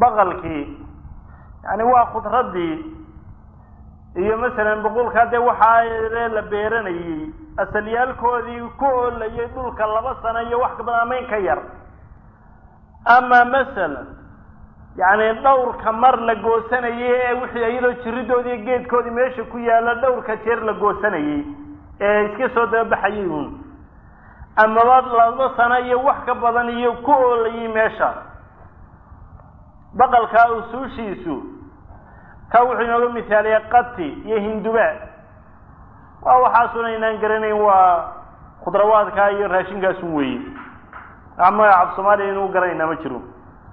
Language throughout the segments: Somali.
baqalkii yani waa khudraddii iyo masalan boqolkaa dee waxaa la beeranayey asalyaalkoodii ku oolayay dhulka laba sano iyo wax kabadan ama in ka yar ama masalan yacni dhowrka mar la goosanayay ee wixii iyadoo jiridoodii geedkoodii meesha ku yaalla dhowrka jeer la goosanayey ee iska soo dababaxayay uun amaba laba sano iyo wax ka badan iyo ku oolayay meesha baqalkaa usuushiisu ka wuxuu inooga misaaliyay qati iyo hindubaa waa waxaasuna inaan garanayn waa khudrawaadkaa iyo raashinkaasun weeye wax magaca af soomaaliya inuu garanayna ma jiro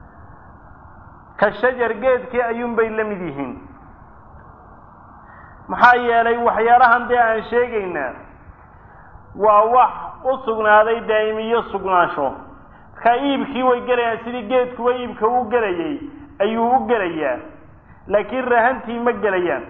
ka shajar geedkii ayuun bay la mid yihiin maxaa yeelay waxyaalahan dee aan sheegaynaa waa wax u sugnaaday daa'imiyo sugnaansho markaa iibkii way gelayaan sidii geedkuwa iibka u gelayay ayuu u gelayaa laakiin rahantii ma gelayaan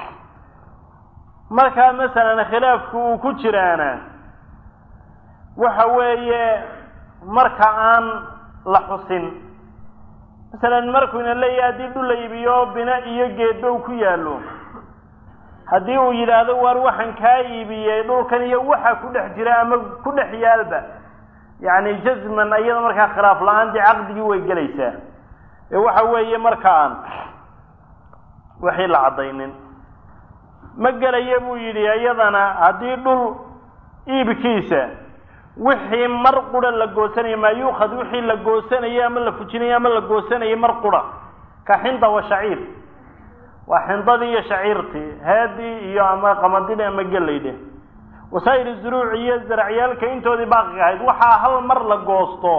markaa masalan khilaafku uu ku jiraana waxa weeye marka aan la xusin masalan markuyna leeyahay haddii dhul la iibiyo bina iyo geedba uu ku yaallo haddii uu yidhaahdo waar waxaan kaa iibiyey dhulkan iyo waxa ku dhex jira ama ku dhex yaalba yacni jazman iyada markaa khilaaf la-aan dee caqdigii way gelaysaa ee waxa weeye markaan wixii la caddaynin ma gelaya buu yidhi iyadana haddii dhul iibkiisa wixii mar qura la goosanaya maa yuukhad wixii la goosanayay ama la fujinayay ama la goosanayay mar qura ka xinda wa shaciir waa xindadii iyo shaciirtii haadii iyo ama qamadidhi ama gelaydhe wasaa'il zuruuc iyo zaracyaalka intoodii baaqiga ahayd waxaa hal mar la goosto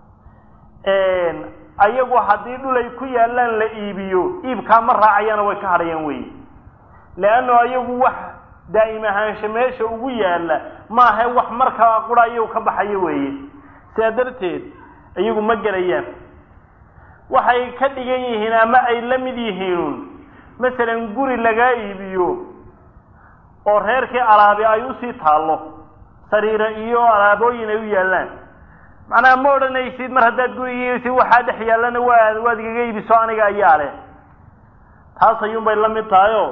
ayagu haddii dhul ay ku yaallaan la iibiyo iibkaa ma raacayana way ka hadhayaan wey leanno ayagu wax daa'im ahaansha meesha ugu yaalla maaha wax markaa qura ayagu ka baxayo weeye sidaa darteed iyagu ma gelayaan waxay ka dhigan yihiin ama ay la mid yihiin masalan guri lagaa iibiyo oo reerkii alaabi ay usii taallo sariira iyo alaabooyin ay u yaallaan macnaha ma odhanaysid mar haddaad gurigiisi waxaa dhex yaallana waa waad igaga iibiso aniga ayaa leh taas ayuunbay la mid tahay oo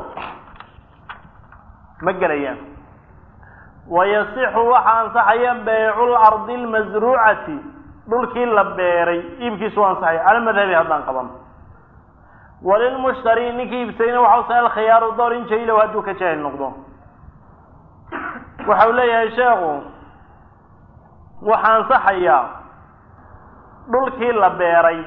ma gelayaan wayasixu waxaa ansaxaya baycu lardi lmasruucati dhulkii la beeray iibkiisu waa ansaxaya cala madhabi haddaan qaban walilmushtari ninkii iibsadayna waxa usa alkhiyaaru door in jahilow hadduu ka jaahil noqdo waxau leeyahay sheekhu waxaa ansaxayaa dhulkii la beeray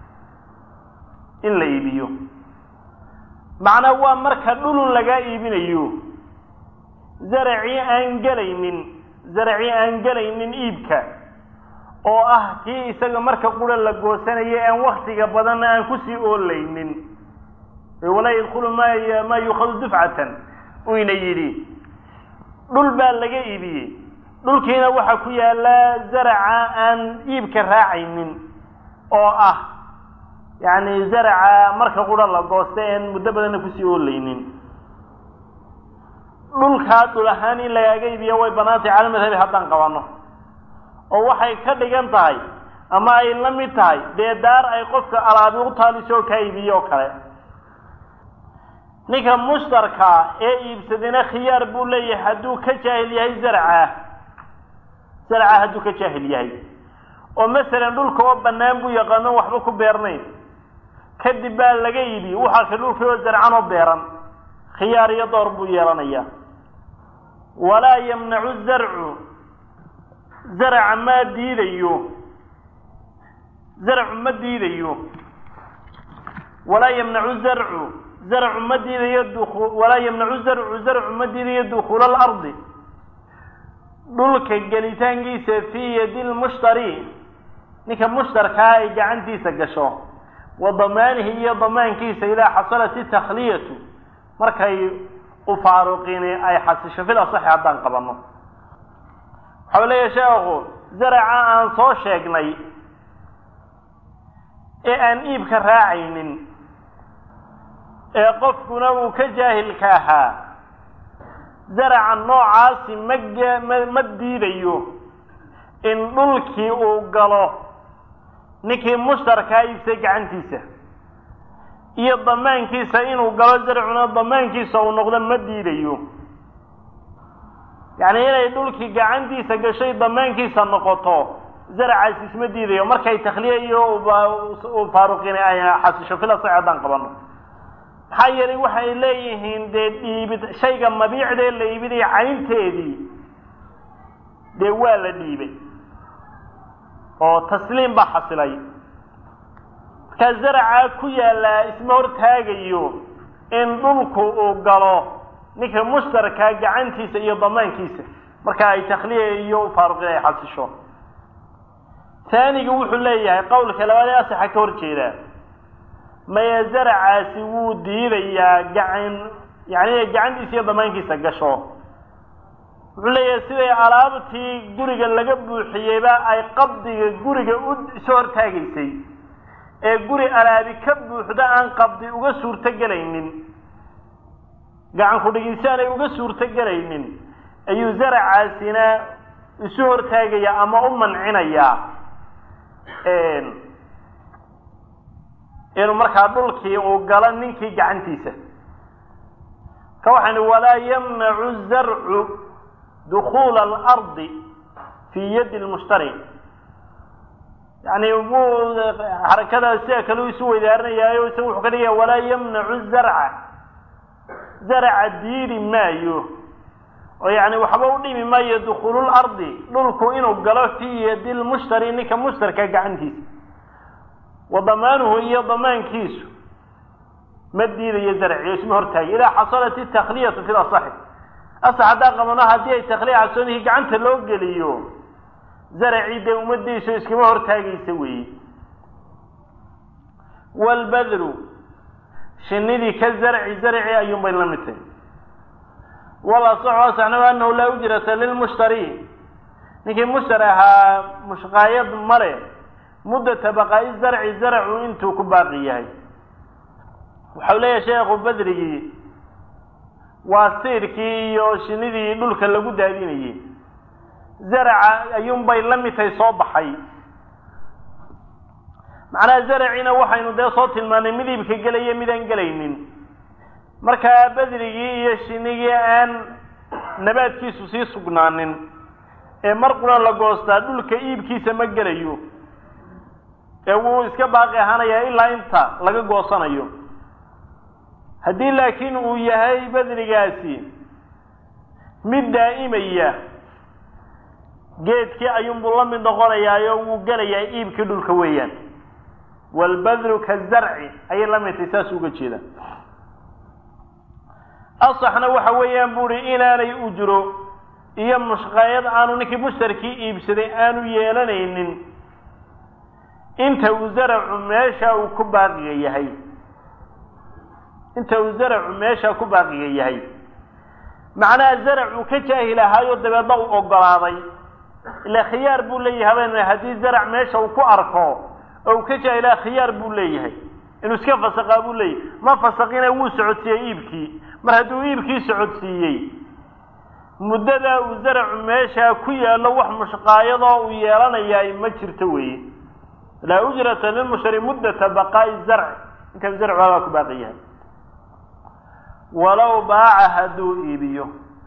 in la iibiyo macnaa waa marka dhulun lagaa iibinayo zaracii aan gelaynin zaracii aan gelaynin iibka oo ah kii isaga marka qura la goosanaya aan waktiga badanna aan kusii oolaynin walaa yadkulu ma maa yuukhadu dufcatan uyna yidhi dhul baa laga iibiyey dhulkiina waxaa ku yaalla zaraca aan iibka raacaynin oo ah yacni zaraca marka qura la goosta aan muddo badanna kusii oolaynin dhulkaa dhul ahaan in lagaaga iibiya way banaantay cala madhabi haddaan qabanno oo waxay ka dhigan tahay ama ay la mid tahay dee daar ay qofka alaabi u taaliso oo kaa iibiye oo kale ninka mushtarkaa ee iibsadayna khiyaar buu leeyahay hadduu ka jaahil yahay zarca zarca hadduu ka jaahil yahay oo masalan dhulka oo bannaan buu yaqaano waxba ku beernayn kadib baa laga iibiye waxaa ka dhulkii oo zarcan oo beeran khiyaar iyo door buu yeelanaya walaa yamnacu zarcu zaraca ma diidayo zarcu ma diidayo walaa yamnacu zarcu zarcu ma diidayo duku walaa yamnacu zarcu zarcu ma diidayo dukuula alardi dhulka gelitaankiisa fii yadi lmushtari ninka mushtarkaa ay gacantiisa gasho wa damaanihi iyo damaankiisa idaa xasalat itakhliyatu markay u faaruqini ay xasisho fil asaxi haddaan qabanno waxau leeyahay sheekhu zaraca aan soo sheegnay ee aan iibka raacaynin ee qofkuna uu ka jaahilka ahaa zaraca noocaasi ma ma diidayo in dhulkii uu galo ninkii mushtarkaa iibsay gacantiisa iyo damaankiisa inuu galo zarcuna damaankiisa uu noqdo ma diidayo yacni inay dhulkii gacantiisa gashay damaankiisa noqoto zaracaas isma diidayo markay takhliya iyo uu faaruqina ay xasisho fila sax haddaan qabano maxaa yeelay waxay leeyihiin dee dhiibid shayga mabiicdee la iibinaya caynteedii dee waa la dhiibay oo tasliim baa xasilay markaa zaracaa ku yaallaa isma hortaagayo in dhulku uu galo ninka mushtarkaa gacantiisa iyo damaankiisa marka ay takhliya iyo faaruqin ay xasisho taaniga wuxuu leeyahay qowlka labaad ee asaxa ka hor jeedaa maya zaracaasi wuu diidayaa gacan yani inay gacantiisa iyo damaankiisa gasho wuxuu leeyahay siday alaabtii guriga laga buuxiyeyba ay qabdiga guriga u iso hortaagaysay ee guri alaabi ka buuxda aan qabdi uga suurto gelaynin gacan ku-dhigisi aanay uga suurto gelaynin ayuu zaracaasina isu hortaagaya ama u mancinayaa inuu markaa dhulkii uu galo ninkii gacantiisa ka waxaan walaa yamnacu zarcu dukuula alardi fii yadi lmushtari yani wuu xarakada sida kale u isu weydaarinayaayo isaga wuxuu ka dhigaya walaa yamnacu zarca zaraca diidi maayo oo yani waxba u dhimi maayo dukuululardi dhulku inuu galo fii yadi lmushtari ninka mushtarka gacantiisa wa damaanuhu iyo damaankiisu ma diidayo zarciyo isma hortaagay idaa xasalat itakhliyatu fi lasaxi asax haddaan qabano haddii ay takhliya xasoonihii gacanta loo geliyo zaracii dee ummadiisu iskama hortaagaysa weeye waalbadru shinidii ka zarci zarci ayuun bay la mid tahay walasaxu asaxnahu anahu laa ujrata lilmushtari ninkii mushtar ahaa mushqaayad male muddata baqaa'i zarci zarcu intuu ku baaqi yahay waxau leeyahay sheekhu badrigii waa siirkii iyo shinidii dhulka lagu daadinayey zaraca ayuunbay la mid tahay soo baxay macnaha zaracina waxaynu dee soo tilmaanay mid iibka gelaya midaan gelaynin markaa badrigii iyo shinigii aan nabaadkiisu sii sugnaanin ee mar qura la goostaa dhulka iibkiisa ma gelayo ee wuu iska baaqi ahaanayaa ilaa inta laga goosanayo haddii laakiin uu yahay badrigaasi mid daa'imaya geedkii ayuunbuu la mid noqonayaayo wuu gelayaa iibkii dhulka weeyaan waalbadru kazarci ayay la mid tahay saas uga jeeda asaxna waxa weeyaan bu uhi inaanay ujro iyo mushqaayad aanu ninkii mushtarkii iibsaday aanu yeelanaynin inta uu zaracu meesha uu ku baaqiga yahay inta uu zaracu meesha ku baaqiga yahay macnaha zarac uu ka jaahil ahaayo dabeedna uu ogolaaday ila khiyaar buu leeyahay habeen haddii zarac meesha uu ku arko oo uu ka jaahilaa khiyaar buu leeyahay inuu iska fasaqaa buu leeyahay ma fasaqina wuu socodsiiyey iibkii mar hadduu iibkii socodsiiyey muddadaa uu zaracu meeshaa ku yaallo wax mushqaayadoo uu yeelanayaa ma jirto weeye laa ujrata lilmushtari muddata baqaa'i zarci inta zarcu abaa ku baaqi yahay walow baaca hadduu iibiyo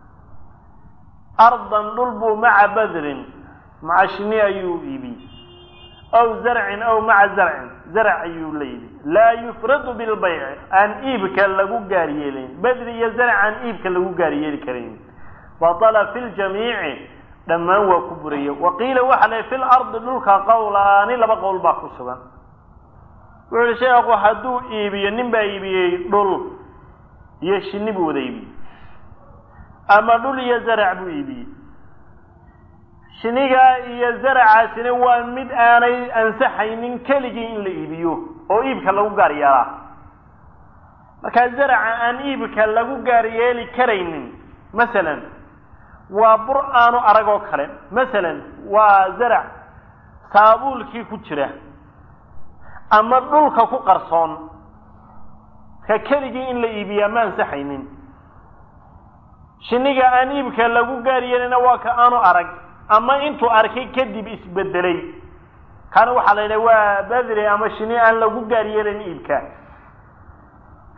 ardan dhul buu maca badrin maca shini ayuu iibiyey aw zarcin aw maca zarcin zarc ayuu la iibi laa yufradu bilbayci aan iibka lagu gaar yeelayn badri iyo zarc aan iibka lagu gaar yeeli karayn batala fi ljamiici dhammaan waa ku buraya wa qiila waxa la fi lardi dhulka qowlaani laba qowl baa ku sugan wuxu uhi sheekhu hadduu iibiyo nin baa iibiyey dhul iyo shini buu wada iibiyey ama dhul iyo zarac buu iibiyey shinigaa iyo zaracaasina waa mid aanay ansaxaynin keligii in la iibiyo oo iibka lagu gaar yeelaa markaa zaraca aan iibka lagu gaar yeeli karaynin masalan waa bur aanu arag oo kale masalan waa zarac saabuulkii ku jira ama dhulka ku qarsoon ka keligii in la iibiyaa ma ansaxaynin shiniga aan iibka lagu gaar yeelina waa ka aanu arag ama intuu arkay kadib isbedelay kana waxaa la yidhaha waa badri ama shini aan lagu gaar yeelin iibka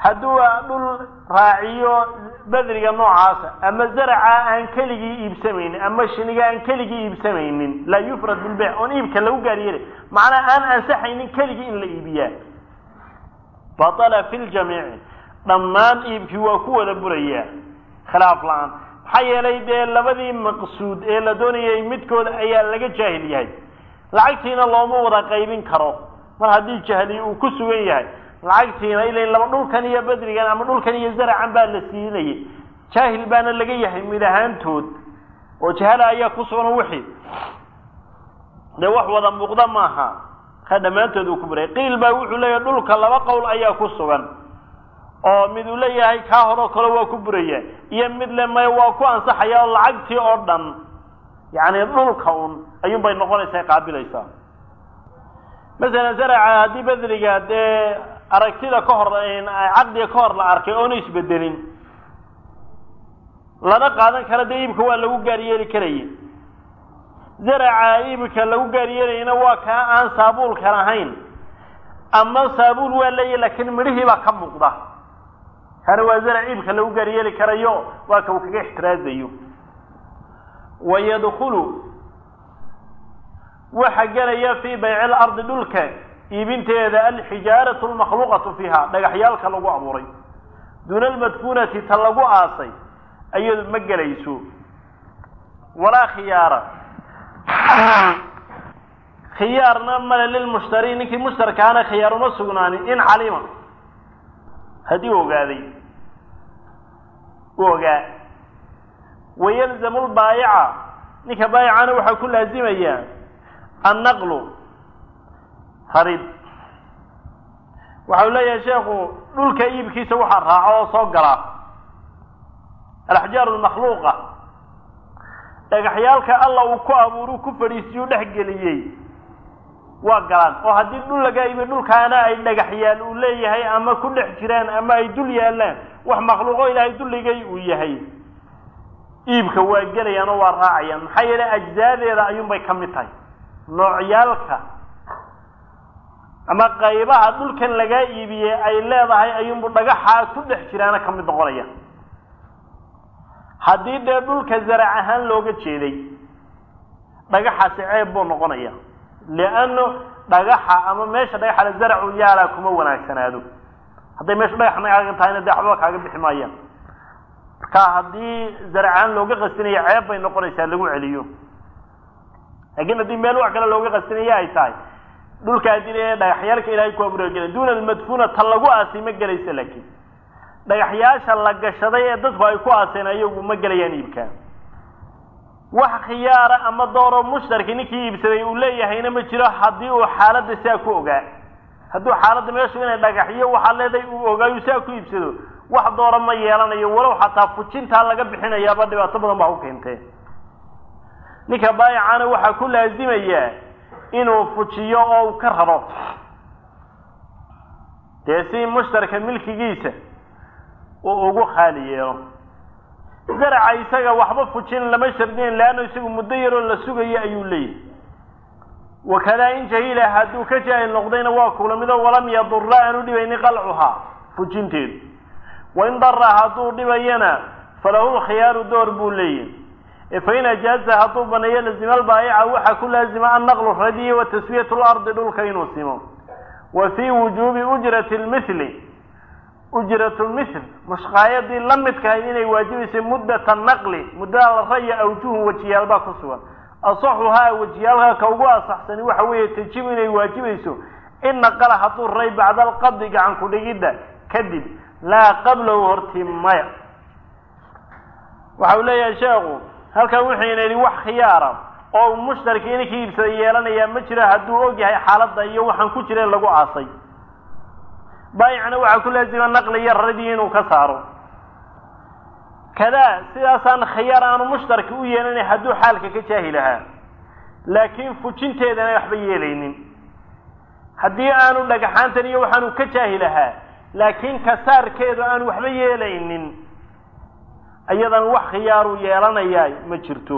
hadduu dhul raaciyo bedriga noocaasa ama zaraca aan keligii iibsamaynin ama shiniga aan keligii iibsamaynin laa yufrad bilbeyc oon iibka lagu gaaryeelay macnaa aan ansaxaynin keligii in la iibiyaa batala fi ljamiici dhammaan iibkii waa ku wada burayaa khilaaf la-aan maxaa yeelay dee labadii maqsuud ee la doonayay midkooda ayaa laga jaahil yahay lacagtiina looma wada qaybin karo mar haddii jahli uu ku sugan yahay lacagtiina ila laba dhulkan iyo bedrigan ama dhulkan iyo zaracan baa la siinayay jaahil baana laga yahay mid ahaantood oo jahala ayaa ku sugan wixii dee wax wada muuqda maaha ka dhammaantood uu ku buray qiil baa wuxuu leeyahay dhulka laba qowl ayaa ku sugan oo mid uu leeyahay kaa horeo kale waa ku buraya iyo mid le maya waa ku ansaxaya oo lacagtii oo dhan yacni dhulka un ayuun bay noqonaysaa qaabilaysaa masalan zaraca haddii bedriga dee aragtida ka hor caqdiga ka hor la arkay oona isbedelin lana qaadan kara dee iibka waa lagu gaaryeeli karaya zaraca iibka lagu gaaryeelayna waa kaa aan saabuulkan ahayn ama saabuul waa leeyahy laakiin midhihii baa ka muuqda kana waa zarac iibka lagu gaaryeeli karayo waa ka uu kaga ixtiraazayo wayadkulu waxa gelaya fii bayci lardi dhulka iibinteeda alxijaaratu lmakhluuqatu fiiha dhagaxyaalka lagu abuuray duuna almadfuunati ta lagu aasay ayadu ma gelayso walaa khiyaara khiyaarna male lilmushtari ninkii mushtarkaana khiyaar uma sugnaanin in calima haddii u ogaaday u ogaa wayalzamu lbaayica ninka baayicana waxaa ku laazimaya annaqlu harid waxa u leeyahay sheekhu dhulka iibkiisa waxaa raaco oo soo gala alaxjaaru lmakhluuqa dhagaxyaalka alla uu ku abuuru ku fadhiisiyu dhex geliyey waa galaan oo haddii dhul laga iibiyo dhulkaana ay dhagaxyaal uu leeyahay ama ku dhex jiraan ama ay dul yaallaan wax makhluuqo ilaahay dulligay uu yahay iibka waa gelayaan oo waa raacayaan maxaa yeelay ajzaadeeda ayuunbay ka mid tahay noocyaalka ama qaybaha dhulkan lagaa iibiyey ay leedahay ayuunbu dhagaxa ku dhex jiraana ka mid noqonaya haddii dee dhulka zarac ahaan looga jeeday dhagaxaasi ceeb buu noqonaya lianno dhagaxa ama meesha dhagaxa zaracu yaalaa kuma wanaagsanaado hadday meesha dhagax nagaaga tahayna dee waxba kaaga bixi maayaan marka haddii zaracahaan looga qastinaya ceeb bay noqonaysaa lagu celiyo laakiin haddii meel wax kale looga qastinaya ay tahay dhulka haddii le dhagaxyaalka ilahay ku abuura gela duuna almadfuuna ta lagu aasay ma gelaysa laakiin dhagaxyaasha la gashaday ee dadku ay ku aaseen ayagu ma gelayaan iibkaa wax khiyaara ama dooro mushtarki ninkii iibsaday uu leeyahayna ma jiro haddii uu xaaladda saa ku ogaa hadduu xaaladda meeshu inay dhagaxyo waxaa leedahay uu ogaayu saa ku iibsado wax doora ma yeelanayo walow xataa fujintaa laga bixinayaaba dhibaato badan baa u keentee ninka baayicana waxaa ku laazimayaa inuu fujiyo oo uu ka raro dee si mushtarka milkigiisa uu ugu khaali yeelo zaraca isaga waxba fujin lama shardinayn leanno isagu muddo yaroo la sugayo ayuu leeyahay wakadaa in jahila hadduu ka jaahil noqdayna waa kula mido walam yadura aanu dhibaynin qalcuhaa fujinteedu wain dara hadduu dhibayana falahu lkhiyaaru door buu leeyahy fain ajaaza hadduu baneeyo lazima albaayica waxaa ku laazima annaqlu radiyi wa taswiyat lardi dhulka inuu simo wa fii wujuubi ujrati lmithli ujrat lmithl mushqaayadii la midkahayd inay waajibaysay muddata naqli muddada la raya awjuhun wajiyaalbaa ku sugan asaxuhaa wajiyaalka ka ugu asaxsani waxa weeye tajibu inay waajibayso in naqala hadduu ray bacda alqabdi gacan ku dhigidda kadib laa qablahu horti maya waxa uu leeyahay sheekhu halkan wuxuyna yidhi wax khiyaara oo mushtarkii ninkii iibsada yeelanayaa ma jiro hadduu og yahay xaaladda iyo waxaan ku jira lagu aasay baayicna waxaa ku laazima naqli iyo radii inuu ka saaro kadaa sidaasaan khiyaar aanu mushtarki u yeelanay hadduu xaalka ka jaahi lahaa laakiin fujinteedana waxba yeelaynin haddii aanu dhagaxaantan iyo waxaanu ka jaahi lahaa laakiin kasaarkeedu aanu waxba yeelaynin iyadan wax khiyaaru yeelanayaa ma jirto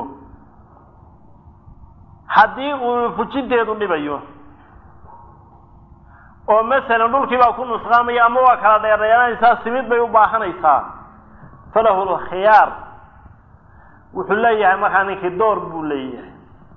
haddii uu fujinteedu dhibayo oo masalan dhulkii baa ku nusqaamaya ama waa kala dheerdheeranaysaa simid bay u baahanaysaa falahu lkhiyaar wuxuu leeyahay markaa ninkii door buu leeyahay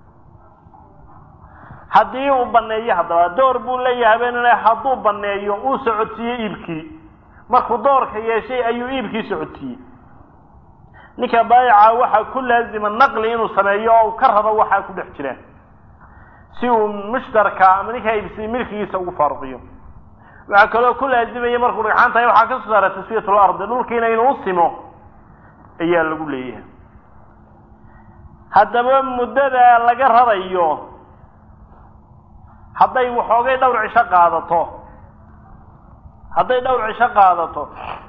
haddii uu baneeyo haddaba door buu leeyahay benle hadduu baneeyo uu socodsiiye iibkii markuu doorka yeeshay ayuu iibkii socodsiiyey ninka baayica waxaa ku laazima naqli inuu sameeyo oo uu ka rabo waxaa ku dhex jiraan si uu mushtarka ama ninkaa iibsiyey milkigiisa ugu faaruqiyo waxaa kaloo ku laazimaya markuu dhagxaan tahay waxaa ka soo saara taswiyat lardi dhulkiina inuu u simo ayaa lagu leeyahay haddaba muddada laga rarayo hadday waxoogay dhowr cisho qaadato hadday dhowr cisho qaadato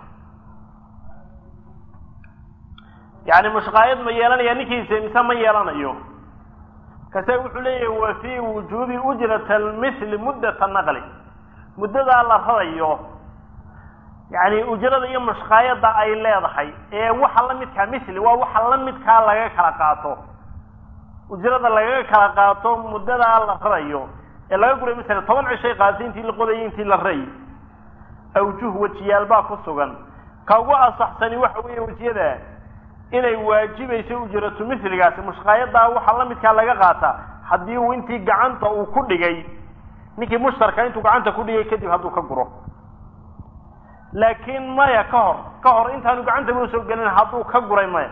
yani mushqaayad ma yeelanaya ninkiisa mise ma yeelanayo kase wuxuu leeyahay wa fii wujuubi ujrat almithli muddata naqli muddadaa la rarayo yani ujrada iyo mushqaayadda ay leedahay ee waxa la midkaa mithli waa waxa la midkaa laga kala qaato ujrada lagaga kala qaato muddadaa la rarayo ee laga guray masala toban cishay qaatay intii la qodayay intii la ray awjuh wejiyaal baa ku sugan ka ugu asaxsani waxa weeye wejiyada inay waajibayso ujratu mithligaasi mushqaayadaa waxaa la midkaa laga qaataa haddii uu intii gacanta uu ku dhigay ninkii mushtarka intuu gacanta ku dhigay kadib hadduu ka guro laakiin maya ka hor ka hor intaanu gacanta buu soo gelin hadduu ka guray maya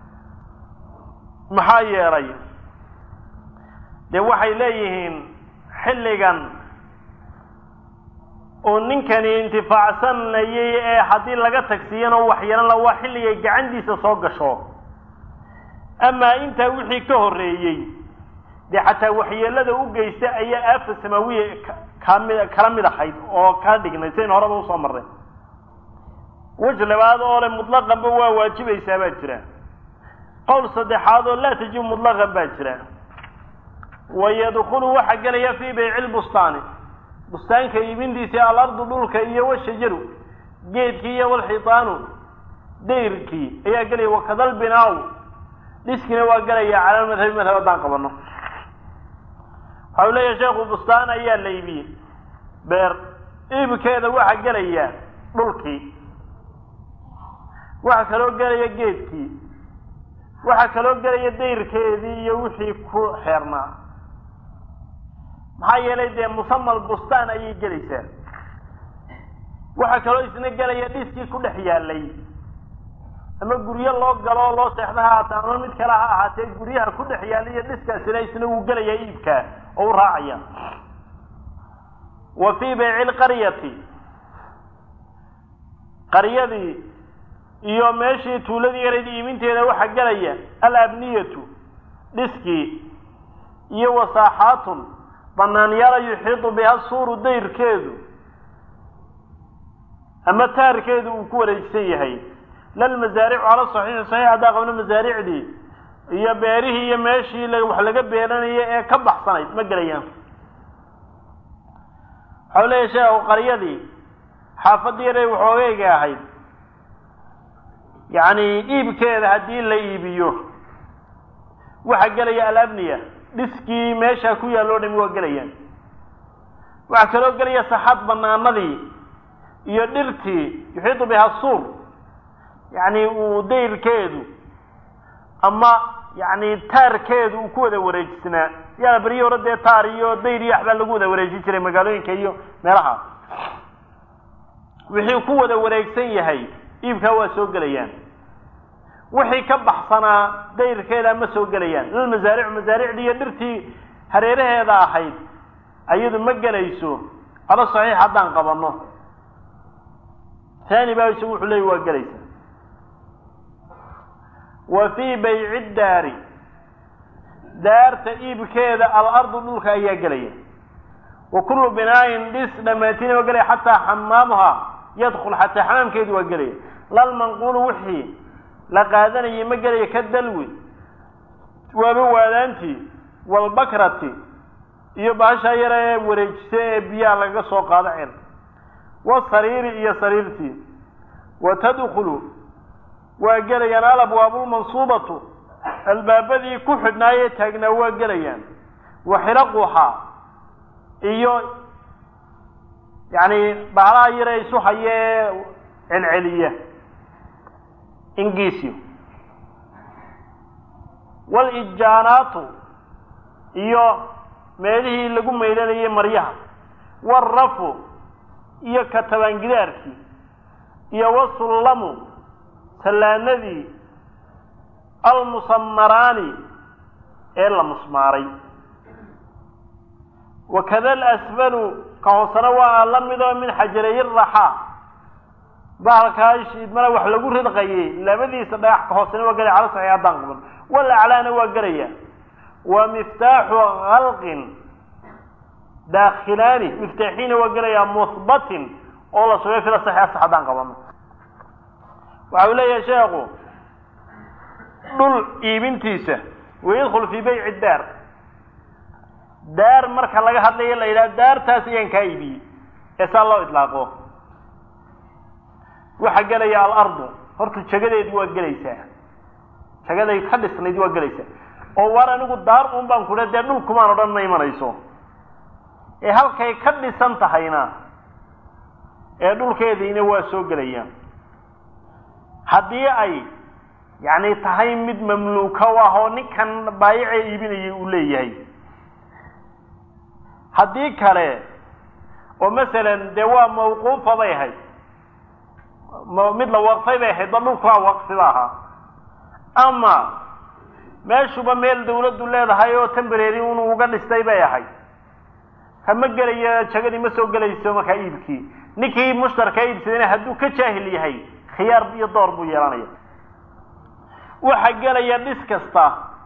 maxaa yeelay dee waxay leeyihiin xilligan uu ninkani intifaacsanayay ee haddii laga tagsiiyana wax yeelan la waa xilligay gacantiisa soo gasho amaa intaa wixii ka horreeyey dee xataa waxyeelada u geysta ayaa aafa samaawiya kamid kala mid ahayd oo kala dhignay sidayn horeba usoo marray wej labaad oo le mutlaqanba waa waajibaysaa baa jira qowl saddexaad oo laa tajibu mutlaqan baa jira wayadkulu waxaa gelaya fii bayci lbustaani bustaanka iibintiisa alardu dhulka iyo washajaru geedkii iyo walxitaanu dayrkii ayaa gelaya wakadal binaaw dhiskina waa gelaya cala madhabi madhab haddaan qabano waxau leeyahay sheekhu bustaan ayaa la iibiyey beer iibkeeda waxaa gelaya dhulkii waxaa kaloo gelaya geedkii waxaa kaloo gelaya dayrkeedii iyo wixii ku xeernaa maxaa yeelay dee musamal bustaan ayay gelaysaa waxaa kaloo isna gelaya dhiskii ku dhex yaalay ama guryo loo galo oo loo seexda ha haata ama mid kale ha ahaatee guryaha ku dhex yaalay iyo dhiskaasina isna wuu gelayaa iibkaa oo u raacaya wa fii bayci lqaryati qaryadii iyo meeshii tuuladii yarayd iibinteeda waxaa gelaya alabniyatu dhiskii iyo wasaaxaatun banaanyaala yuxiidu biha suuru dayrkeedu ama taarkeedu uu ku wareegsan yahay lalmasaaricu cala saxiixi saxiix haddaa qabno masaaricdii iyo beerihii iyo meeshii wax laga beeranaya ee ka baxsanayd ma gelayaan waxau leeyahy sheekhu qaryadii xaafadii yaray waxoogeyga ahayd yacni iibkeeda haddii la iibiyo waxaa gelaya alabniya dhiskii meeshaa ku yaalloo dhami waa gelayaan waxaa kaloo gelaya saxaad banaanadii iyo dhirtii yuxiidu biha suur yacni uu dayrkeedu ama yacni taarkeedu uu ku wada wareejisnaa yaa beryi hore dee taar iyo dayr iyo waxbaa lagu wada wareejin jiray magaalooyinka iyo meelaha wixii ku wada wareegsan yahay iibkaa waa soo gelayaan wixii ka baxsanaa dayrkeeda ma soo gelayaan lilmasaaricu masaaricdii iyo dhirtii hareeraheeda ahayd ayadu ma gelayso ala saxiix haddaan qabano taani baa isagu wuxuu leeyay waa gelaysa wa fii bayci daari daarta iibkeeda alardu dhulka ayaa gelaya wa kullu binaayin dhis dhammaantiin waa gelaya xataa xamaamuha yadkul xataa xamaamkeedu waa gelaya lalmanquulu wixii la qaadanayay ma gelaya ka dalwi waaba waadaantii walbakrati iyo baashaa yara ee wareejisa ee biyaha lagaga soo qaado cel wasariiri iyo sariirtii wa tadkulu waa gelayaan alabwaabulmansuubatu albaabadii ku xidhnaayee taagnaa waa gelayaan wa xiraquhaa iyo yacni bahalaha yare isu hayee celceliya ingiisyo walijaanaatu iyo meelihii lagu maydhanayay maryaha warafu iyo katabaangidaarkii iyo wasullamu sallaanadii almusamaraani ee la musmaaray wakada alasfalu ka hoosena waa la midoo min xajareeyi raxaa bahalkaa shiidmana wax lagu ridqayay labadiisa dhagax ka hoosena waa gelaya cala saxiix haddaan qaban walaclaana waa gelaya wa miftaaxu halqin daakilaani miftaaxiina waa gelaya muhbatin oo la sugay fila saxiix sax haddaan qabano waxa uu leeyahay sheekhu dhul iibintiisa wayadkhul fii bayci daar daar marka laga hadlayo la yidhaha daartaas ayaan kaa iibiyey ee saa loo idlaaqo waxaa gelaya alardu horta jagadeedii waa gelaysaa jagaday ka dhisnayd waa gelaysaa oo waar anigu daar un baan kudha dee dhulkumaan odhan ma imanayso ee halkay ka dhisan tahayna ee dhulkeediina waa soo gelayaan haddii ay yacni tahay mid mamluuka u ah oo ninkan baayicee iibinayay uu leeyahay haddii kale oo masalan dee waa mawquufa bay ahayd mid la waqfay bay ahayd ba dhulkaa waqfiba ahaa ama meeshuba meel dawladdu leedahay oo tembrary un uga dhistay bay ahayd kama gelayo jagadii ma soo gelayso markaa iibkii ninkii mushtarkaa iibsadayna hadduu ka jaahil yahay khiyaar iyo door buu yeelanaya waxaa gelaya dhis kasta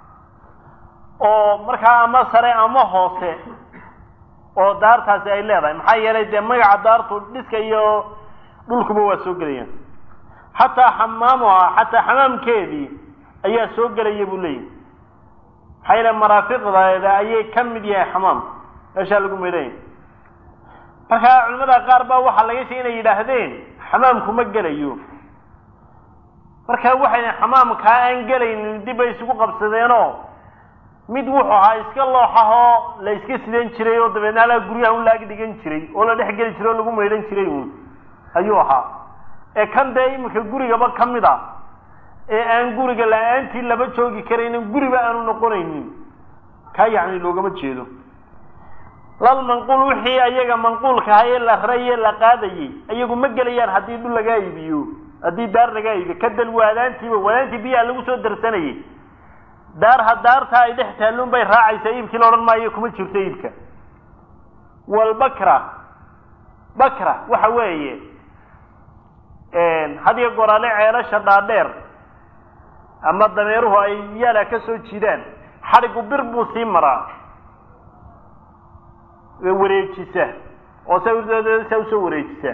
oo markaa ama sare ama hoose oo daartaasi ay leedahay maxaa yeelay dee magaca daartu dhiska iyo dhulkuba waa soo gelayaan xataa xamaamuha xataa xamaamkeedii ayaa soo gelaya buu leeyahy maxaa yeele maraafiqdeeda ayay ka mid yahay xamaam meeshaa lagu maydhanya markaa culimada qaar baa waxaa laga sheegay inay yidhaahdeen xamaamku ma gelayo marka waxayna xamaamkaa aan gelaynin dib bay isugu qabsadeenoo mid wuxuu ahaa iska looxahoo la iska sidan jiray oo dabeedna alaa guryaha un laag dhigan jiray oo la dhex geli jiray oo lagu maydhan jiray uun ayuu ahaa ee kan dee iminka gurigaba ka mid a ee aan guriga la-aantii laba joogi karaynin guriba aanu noqonaynin kaa yacni loogama jeedo lal manquul wixii ayaga manquulka ahaa ee la raye la qaadayay ayagu ma gelayaan haddii dhul lagaa iibiyo haddii daar lagaa iibiyo kadal waadaantiiba waadaantii biyaha lagu soo darsanayay daar ha daarta ay dhex taalluun bay raacaysaa iibkii la odhan maayo kuma jirto iibka walbakra bakra waxa weeye hadiyo goraale ceelasha dhaadheer ama dameeruhu ay yaala ka soo jiidaan xadhigu bir buu sii maraa wareejisa oo sa usoo wareejisa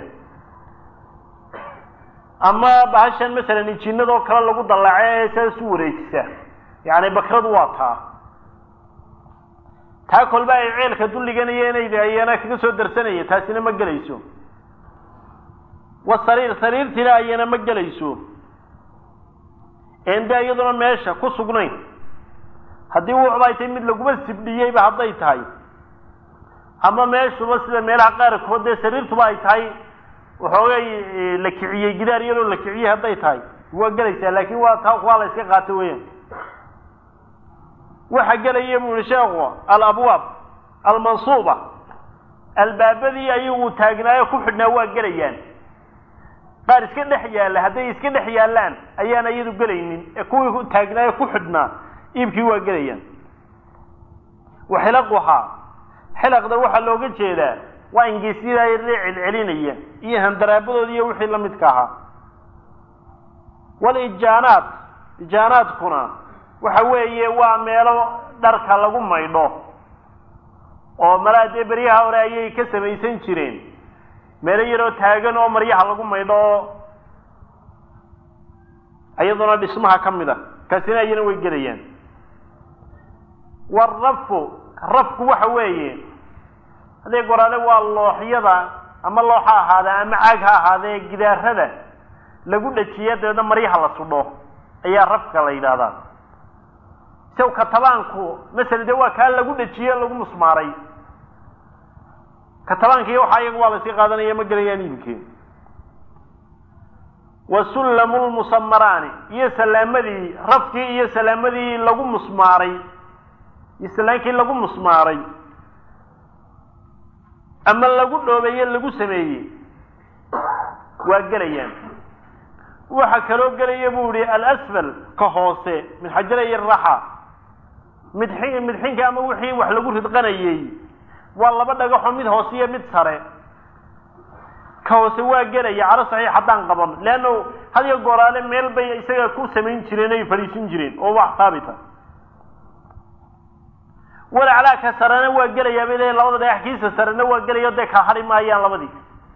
ama bahashan masalan injiinadoo kale lagu dallaaco ee saas u wareejisa yacni bakradu waa taa taa kolba ay ceelka dulliganayeen ayana kaga soo darsanaya taasina ma gelayso wa sariir sariirtiina ayana ma gelayso ende iyaduna meesha ku sugnayn haddii wuxuba ay tahay mid laguma sibdhiyeyba hadday tahay ama meeshuba sida meelaha qaarkood dee sariirtuba ay tahay waxoogay la kiciyey gidaar iyadoo la kiciyey hadday tahay waa gelaysaa laakin waa taa waa la iska qaato weeyaan waxa gelaya bu yihi sheekhu alabwaab almansuuba albaabadii ayagu taagnaayo ku xidhnaa waa gelayaan qaar iska dhex yaalla hadday iska dhex yaallaan ayaan iyadu gelaynin ee kuwii taagnaayo ku xidhnaa iibkii waa gelayaan wa xilaquhaa xilaqda waxaa looga jeedaa waa ingeysyada ay celcelinaya iyo handaraabadooda iyo wixii la midka ahaa walijaanaat ijaanaadkuna waxa weeye waa meelo dharka lagu maydho oo malaa dee beryaha hore ayay ka samaysan jireen meelo yaroo taagan oo maryaha lagu maydho oo iyaduna dhismaha ka mid a kaasina ayana way gelayaan warafu rafku waxa weeye haddii goraale waa looxyada ama loox ha ahaadee ama caag ha ahaadee gidaarada lagu dhajiya dabeedna maryaha la sudho ayaa rafka la yidhaahdaa isaw katabaanku masala dee waa kaa lagu dhajiye lagu musmaaray katabaankiiyo waxaa iyaga waa la sii qaadanaya ma gelayaan iibkeen wa sullamu lmusamaraani iyo salaamadii rafkii iyo salaamadii lagu musmaaray iyo salaankii lagu musmaaray ama lagu dhoobeeye lagu sameeyey waa gelayaan waxa kaloo gelaya buu yihi alasfal ka hoose min xajaraya raxa midxi midxinka ama wixii wax lagu ridqanayey waa laba dhagaxo mid hoose iyo mid sare ka hoose waa gelaya calo saxiix haddaan qaban leanna hadiyo gooraale meel bay isaga ku samayn jireen ay fadhiisin jireen oo wax haabita walaclaa ka sarena waa gelayaa bay leeyiin labada dhagax kiisa sarena waa gelaya dee kala hadhi maayaan labadii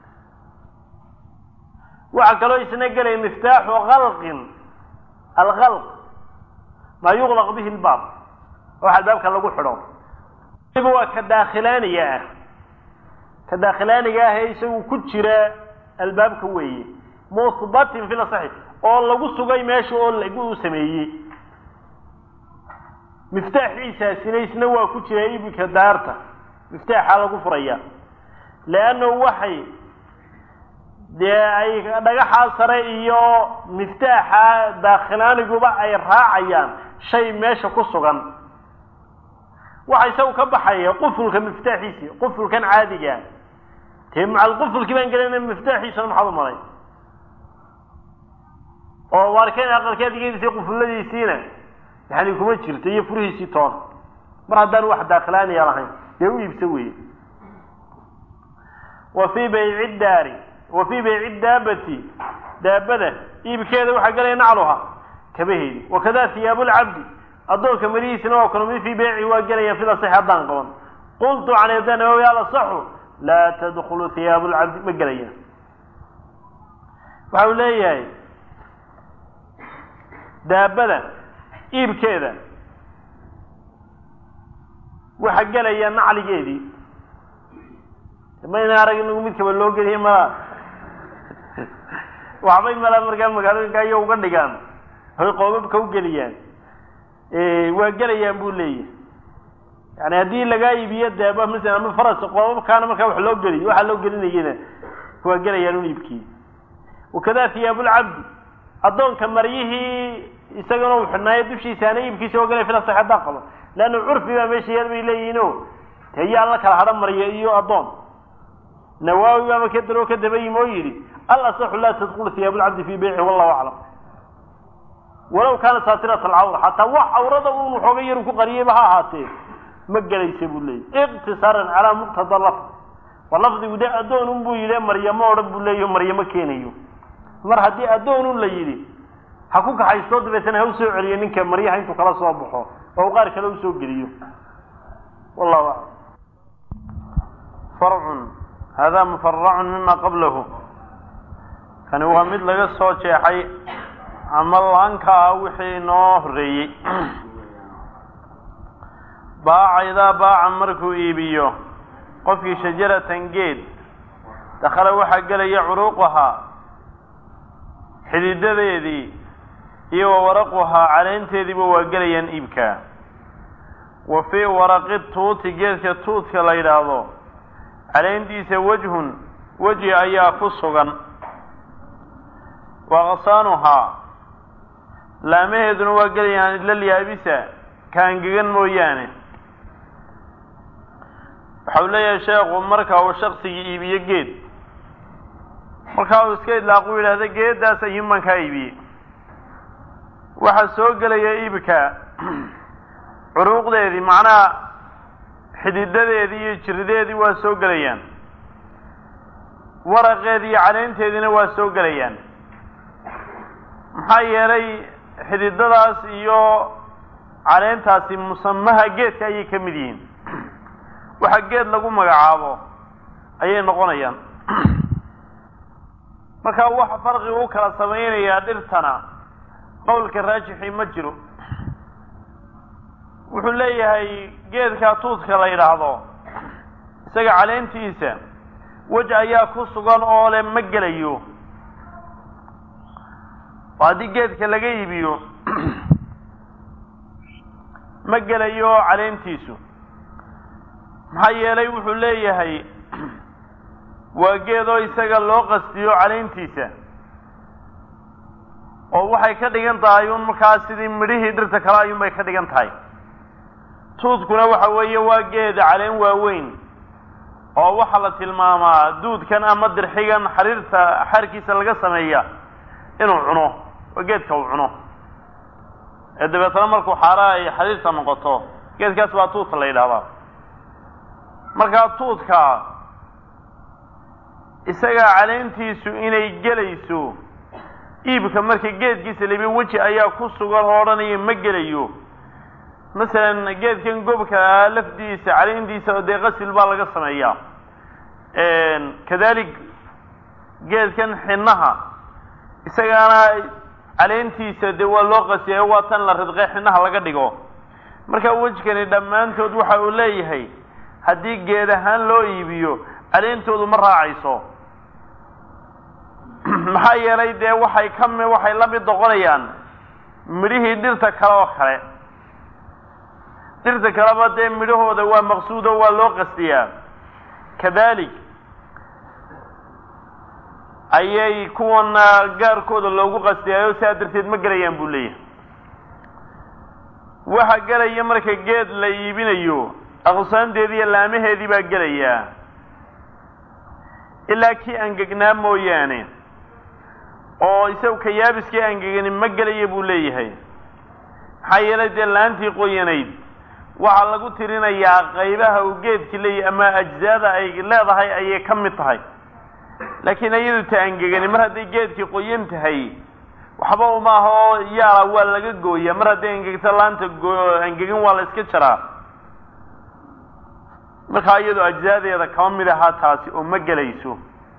waxaa kaloo isna gelaya miftaaxu kalqin alkalq maa yuqlaq bihi lbaab wax albaabka lagu xidho waa ka daakhilaaniga ah ka daakhilaaniga ah ee isagu ku jira albaabka weeye muhbatin fi lasaxi oo lagu sugay meesha oo lagu sameeyey miftaaxiisaasina isna waa ku jira ibika daarta miftaaxa lagu furaya leannahu waxay dee ay dhagaxaa sare iyo miftaaxa daakhilaaniguba ay raacayaan shay meesha ku sugan waxa isagu ka baxaya qufulka miftaaxiisi qufulkan caadiga dee macal qufulkii baan gelayna miftaaxiisana maxaad u maray oo waarkeen aqalkeedigiisii qufulladiisiina yani kuma jirta iyo furihiisii toona mar haddaan wax daakhilaaniya lahayn dee u iibsa weeye wa fii bayci daari wa fii bayci daabati daabada iibkeeda waxaa gelaya nacluha kabaheedi wakada hiyaabu lcabdi addoonka marihiisina waa kula mid fii beyci waa gelaya fil asaxi haddaan qaban qultu can yadanawawi alasaxu laa tadkulu hiyaabu lcabdi ma gelayaan waxa uu leeyahay daabada iibkeeda waxa gelaya nacligeedii mayna arag inagu mid kaba loo geliya mala waxbay mala markaa magaalooyinka aya uga dhigaan hay qoobabka u geliyaan waa gelayaan buu leeyahay yani haddii lagaa iibiyo daaba masala ama faras qoobabkaana markaa wax loo geliyo waxaa loo gelinayana waa gelayaan un iibkii wakada hiyaabulcabdi addoonka maryihii isagana uu xidhnaayo dushiisaana iibkiisa waa gelaya fila sax haddaan qabo leanna curfi baa meesha yaal bay leeyihiino te yaa la kala hadho marya iyo addoon nawaawi baaba ka daroo ka daba yimi oo yidhi al asaxu laa tadkulu hiyaabulcabdi fii beyci wallahu aclam walaw kaana saatirat alcawra xataa wax cawrada un waxooga yaru ku qariyeyba ha ahaatee ma gelaysa buu leeyay iqtisaaran calaa muqtada lafd wa lafdigu de addoonun buu yidhi maryamo odhan buu leeyaho maryamo keenayo mar haddii addoonun la yidhi ha ku kaxaystoo dabeetana ha usoo celiyo ninka maryaha intuu kala soo baxo oo u qaar kale usoo geliyo wallahu aclam farcun hada mufaracun mima qablahu kani waa mid laga soo jeexay ama laanka ah wixii noo horreeyey baaca idaa baaca markuu iibiyo qofkii shajaratan geed dakhala waxaa gelaya curuuqahaa xididadeedii iyo wa waraquhaa caleynteediiba waa gelayaan iibkaa wa fii waraqi tuuti geedka tuutka la yidhaahdo caleyntiisa wejhun weji ayaa ku sugan wa aqsaanuhaa laamaheeduna waa gelayaan ilal yaabisa kaangegan mooyaane waxa uu leeyahay sheekhu marka uu shaksigii iibiyo geed markaa uu iska idlaaqu yidhaahda geeddaas ayuun baan kaa iibiyey waxaa soo gelaya iibka curuuqdeedii macnaha xididadeedii iyo jirideedii waa soo gelayaan waraqeedii iyo caleynteediina waa soo gelayaan maxaa yeelay xididadaas iyo caleentaasi musamaha geedka ayay ka mid yihiin waxa geed lagu magacaabo ayay noqonayaan marka waxa farqiga u kala samaynayaa dhirtana qowlka raajixii ma jiro wuxuu leeyahay geedka tuudka la yidhaahdo isaga caleentiisa wej ayaa ku sugan oo le ma gelayo oo haddii geedka laga iibiyo ma gelayo caleentiisu maxaa yeelay wuxuu leeyahay waa geedoo isaga loo qastiyo caleyntiisa oo waxay ka dhigan tahay un markaas sidii midhihii dhirta kale ayuunbay ka dhigan tahay tuudkuna waxa weeye waa geeda caleen waaweyn oo waxaa la tilmaamaa duudkan ama dirxigan xariirta xaarkiisa laga sameeya inuu cuno oo geedka uu cuno ee dabeetana markuu xaara ay xariirta noqoto geedkaas baa tuudka la yidhahdaa markaa tuudka isagaa caleentiisu inay gelayso iibka marka geedkiisa labi weji ayaa ku sugan oo odhanaya ma gelayo masalan geedkan gobka lafdiisa caleentiisa oo dee qasil baa laga sameeyaa kadalik geedkan xinaha isagaana caleentiisa dee waa loo qasiyayo waa tan la ridqe xinaha laga dhigo marka wejkani dhammaantood waxa uu leeyahay haddii geed ahaan loo iibiyo caleentoodu ma raacayso maxaa yeelay dee waxay ka mi waxay la mid noqonayaan midhihii dhirta kale oo kale dhirta kaleba dee midhahooda waa maqsuudo waa loo qastiyaa kadalik ayay kuwana gaarkooda loogu qastiyaayo sidaa darteed ma gelayaan buu leeyahay waxa gelaya marka geed la iibinayo aqsaanteedii iyo laamaheedii baa gelayaa ilaa kii angegnaa mooyaane oo isagu kayaabiskii angegani ma gelaya buu leeyahay maxaa yeelay dee laantii qoyanayd waxaa lagu tirinayaa qaybaha uu geedki leeyahay ama ajzaada ay leedahay ayay ka mid tahay laakiin iyadu ta angegani mar hadday geedkii qoyan tahay waxba uma aha oo yaala waa laga gooyaa mar hadday angegto laanta angegin waa la iska jaraa markaa iyadu ajzaadeeda kama mid ahaa taasi oo ma gelayso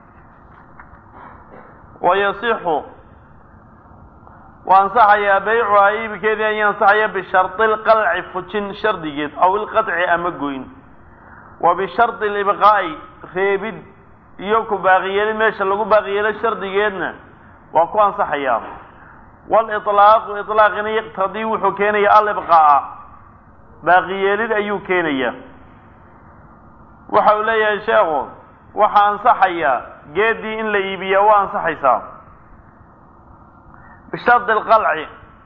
wayasixu waa ansaxayaa baycuhaa iibikeedii ayaa ansaxaya bishardi lqalci fujin shardigeed aw ilqaطci ama goyn wa bishardi libqaa'i reebid iyo ku baaqiyeelid meesha lagu baaqiyeelo shardigeedna waa ku ansaxayaa waliطlaaqu iطlaaqina yaqtadii wuxuu keenaya alibqaa'a baaqiyeelid ayuu keenaya waxa uu leeyahay sheekhu waxaa ansaxaya geedii in la iibiyaa waa ansaxaysaa bishardi alqalci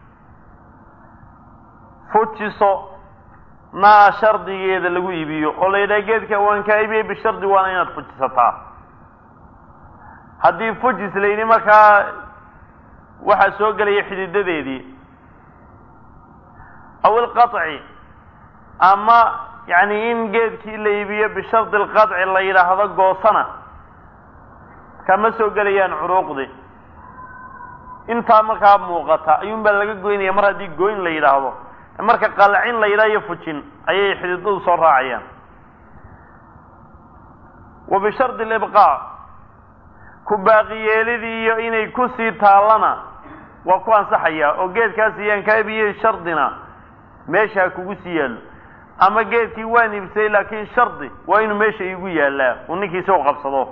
fujiso naa shardigeeda lagu iibiyo oo la yidhaha geedka waan kaa iibiyey bishardi waana inaad fujisataa haddii fujis la yidhi markaa waxaa soo gelaya xididadeedii aw ilqaطci ama yacni in geedkii la iibiyo bishardi alqaطci la yidhaahdo goosana kama soo gelayaan curuuqdi intaa markaa muuqata ayuun baa laga goynaya mar haddii goyn la yidhaahdo marka qalcin la yidhaha iyo fujin ayay xididadu soo raacayaan wa bishardi libqaa ku baaqiyeelidii iyo inay kusii taallana waa ku ansaxayaa oo geedkaas iyaan kaa ibiyey shardina meesha ha kugu sii yaallo ama geedkii waan iibsay laakiin shardi waa inuu meesha iigu yaallaa uu ninkii soo qabsado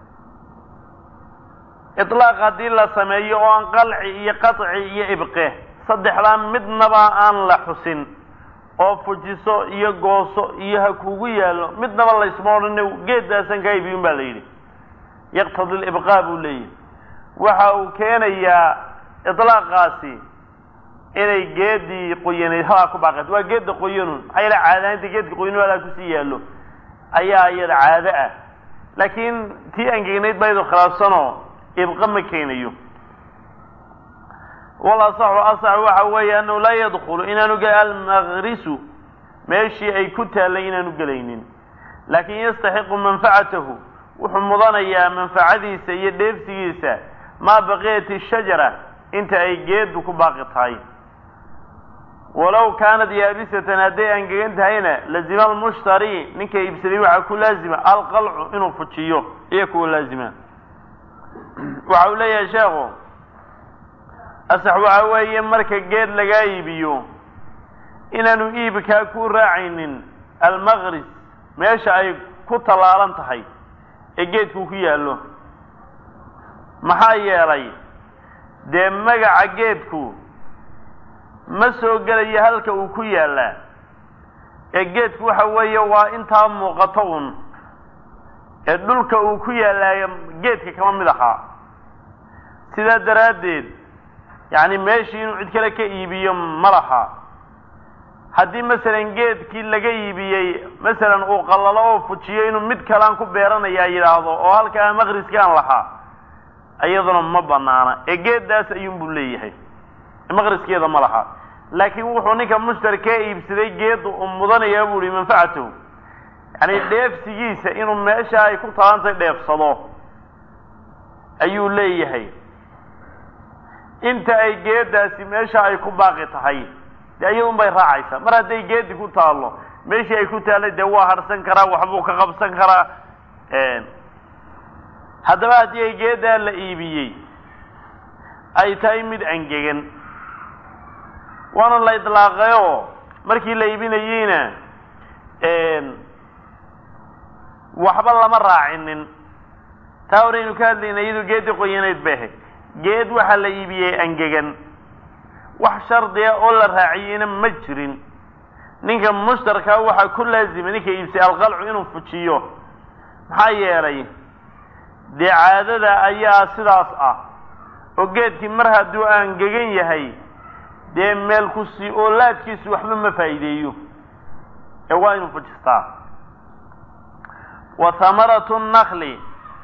ilaaq haddii la sameeyo oo aan qalci iyo qaطci iyo ibqe saddexdaa midnaba aan la xusin oo fujiso iyo gooso iyo ha kugu yaallo midnaba laysma odhane geeddaasan kaa ibiyun baa la yidhi yaqtadi libqaa buu leeyahy waxa uu keenayaa ilaaqaasi inay geedii qoyanayd halaa ku baaqeed waa geedda qoyanun maxaa yeele caadaanta geedka qoyanu halaa kusii yaallo ayaa iyada caado ah laakiin tii angegnayd baydu khilaafsanoo ibqa ma keenayo walasaxu asax waxa weeye annahu laa yadkulu inaanu gel almaqrisu meeshii ay ku taallay inaanu gelaynin laakin yastaxiqu manfacatahu wuxuu mudanayaa manfacadiisa iyo dheefsigiisa maa baqiyat ishajara inta ay geedu ku baaqi tahay walow kaanat yaabisatan hadday angegan tahayna lazima almushtari ninka iibsaday waxaa ku laazima alqalcu inuu fujiyo iyo kuwa laazima waxa uu leeyahay sheekhu asax waxa weeye marka geed lagaa iibiyo inaanu iibkaa ku raacaynin almaqris meesha ay ku tallaalan tahay ee geedku ku yaallo maxaa yeelay dee magaca geedku ma soo gelayo halka uu ku yaallaa ee geedku waxa weeye waa intaa muuqato un ee dhulka uu ku yaallaayo geedka kama mid ahaa sidaa daraaddeed yacni meeshii inuu cid kale ka iibiyo ma laha haddii masalan geedkii laga iibiyey masalan uu qallalo oo fujiyo inuu mid kalean ku beeranayaa yidhaahdo oo halkaa maqriskaan lahaa iyaduna ma banaana ee geeddaas ayuunbuu leeyahay maqriskeeda ma laha laakiin wuxuu ninka mushtari ka iibsaday geedda uu mudanayaa buu ihi manfacatahu yacni dheefsigiisa inuu meesha ay ku talantay dheefsado ayuu leeyahay inta ay geeddaasi meesha ay ku baaqi tahay dee iyadun bay raacaysaa mar hadday geedi ku taallo meeshii ay ku taallay dee waa harsan karaa waxbuu ka qabsan karaa haddaba haddii ay geeddaa la iibiyey ay tahay mid angegan waana la idlaaqayoo markii la iibinayeyna waxba lama raacinin taa horeynu ka hadlayna iyadu geeddii qoyanayd bay ahayd geed waxaa la iibiyey angegan wax shardiga oo la raaciyeyna ma jirin ninka mushtarkaa waxaa ku laazimay ninka iibsay alqalcu inuu fujiyo maxaa yeelay dee caadada ayaa sidaas ah oo geedkii mar hadduu angegan yahay dee meel kusi oo laadkiisu waxba ma faa'iideeyo ee waa inuu fujistaa wa hamaratu nakli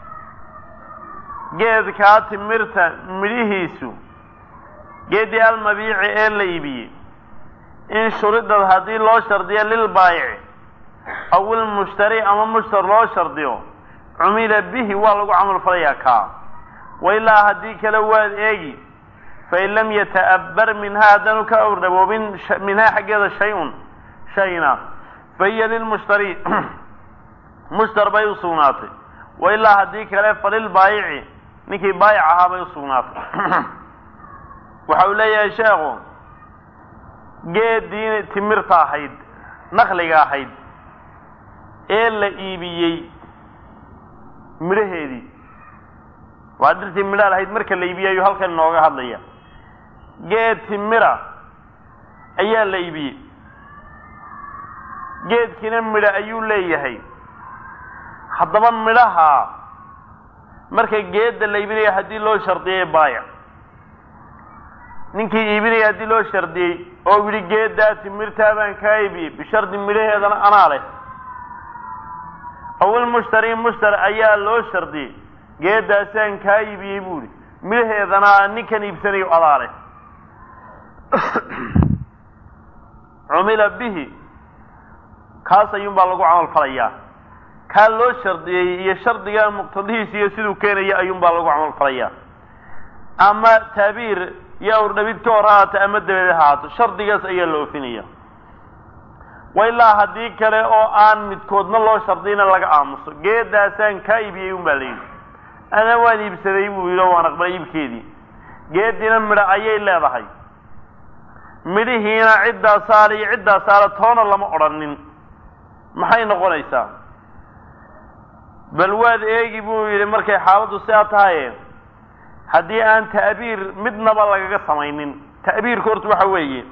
geedkaa timirta midhihiisu geeddii almabiici ee la iibiyey in shuridad haddii loo shardiyo lilbaayici aw ilmushtari ama mushtar loo shardiyo cumila bihi waa lagu camal falayaa kaa wa ilaa haddii kale waad eegi fain lam yata'abbar minhaa haddaanu ka awrdhaboobin minhaa xaggeeda shay-un shayna fa hiya lilmushtari mushtar bay u sugnaatay wa ilaa haddii kale falilbaayici ninkii baayic ahaa bay u sugnaatay waxa uu leeyahay sheekhu geeddii timirta ahayd nakliga ahayd ee la iibiyey midhaheedii waa dhirtii midhaa lahayd marka la iibiyey ayuu halkan inooga hadlaya geed timira ayaa la iibiyey geedkiina midha ayuu leeyahay haddaba midhaha marka geedda la iibinaya haddii loo shardiyay baayac ninkii iibinaya haddii loo shardiyey oo yidhi geeddaa timirtaa baan kaa iibiyey bishardi midhaheedana anaa leh awil mushtari mushtar ayaa loo shardiyey geeddaasaan kaa iibiyey buu ihi midhaheedana ninkan iibsanayo adaa leh cumila bihi kaas ayuunbaa lagu camal falayaa kaa loo shardiyey iyo shardiga muqtadihiisa iyo siduu keenaya ayuunbaa lagu camal falayaa ama taabiir iyo awrdhabid ka hor haata ama dabeed haato shardigaas ayaa la ofinaya wa ilaa haddii kale oo aan midkoodna loo shardiyna laga aamuso geeddaasaan kaa iibiyey un baa la yidhi ana waan iibsaday buu yidhi oo waan aqbalay iibkeedii geeddiina midho ayay leedahay midhihiina ciddaa saara iyo ciddaa saara toona lama odhanin maxay noqonaysaa bal waad eegi buu yidhi markay xaaladdu sidaa tahaye haddii aan ta'biir midnaba lagaga samaynin ta'biirka horta waxa weeye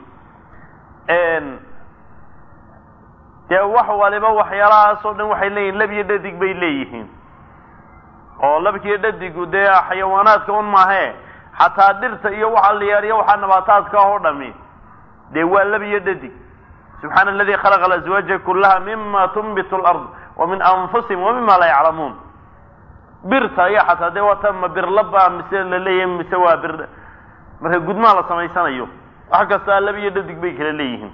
dee wax waliba waxyaalahaas oo dhan waxay leeyihin lab iyo dhadig bay leeyihiin oo labkiiyo dhadigu dee xayawaanaadka un maahe xataa dhirta iyo waxa la yeeriyo waxaa nabaataadka ah oo dhami dee waa lab iyo dhadig subxaana aladi khalaqa alaswaaja kullaha mima tunbitu lard wa min anfusihim wa mima laa yaclamuun birta ayaa xataa dee waata ma birlaba mise la leeyahay mise waa bir marka gudmaha la samaysanayo wax kastaa lab iyo dhadig bay kala leeyihiin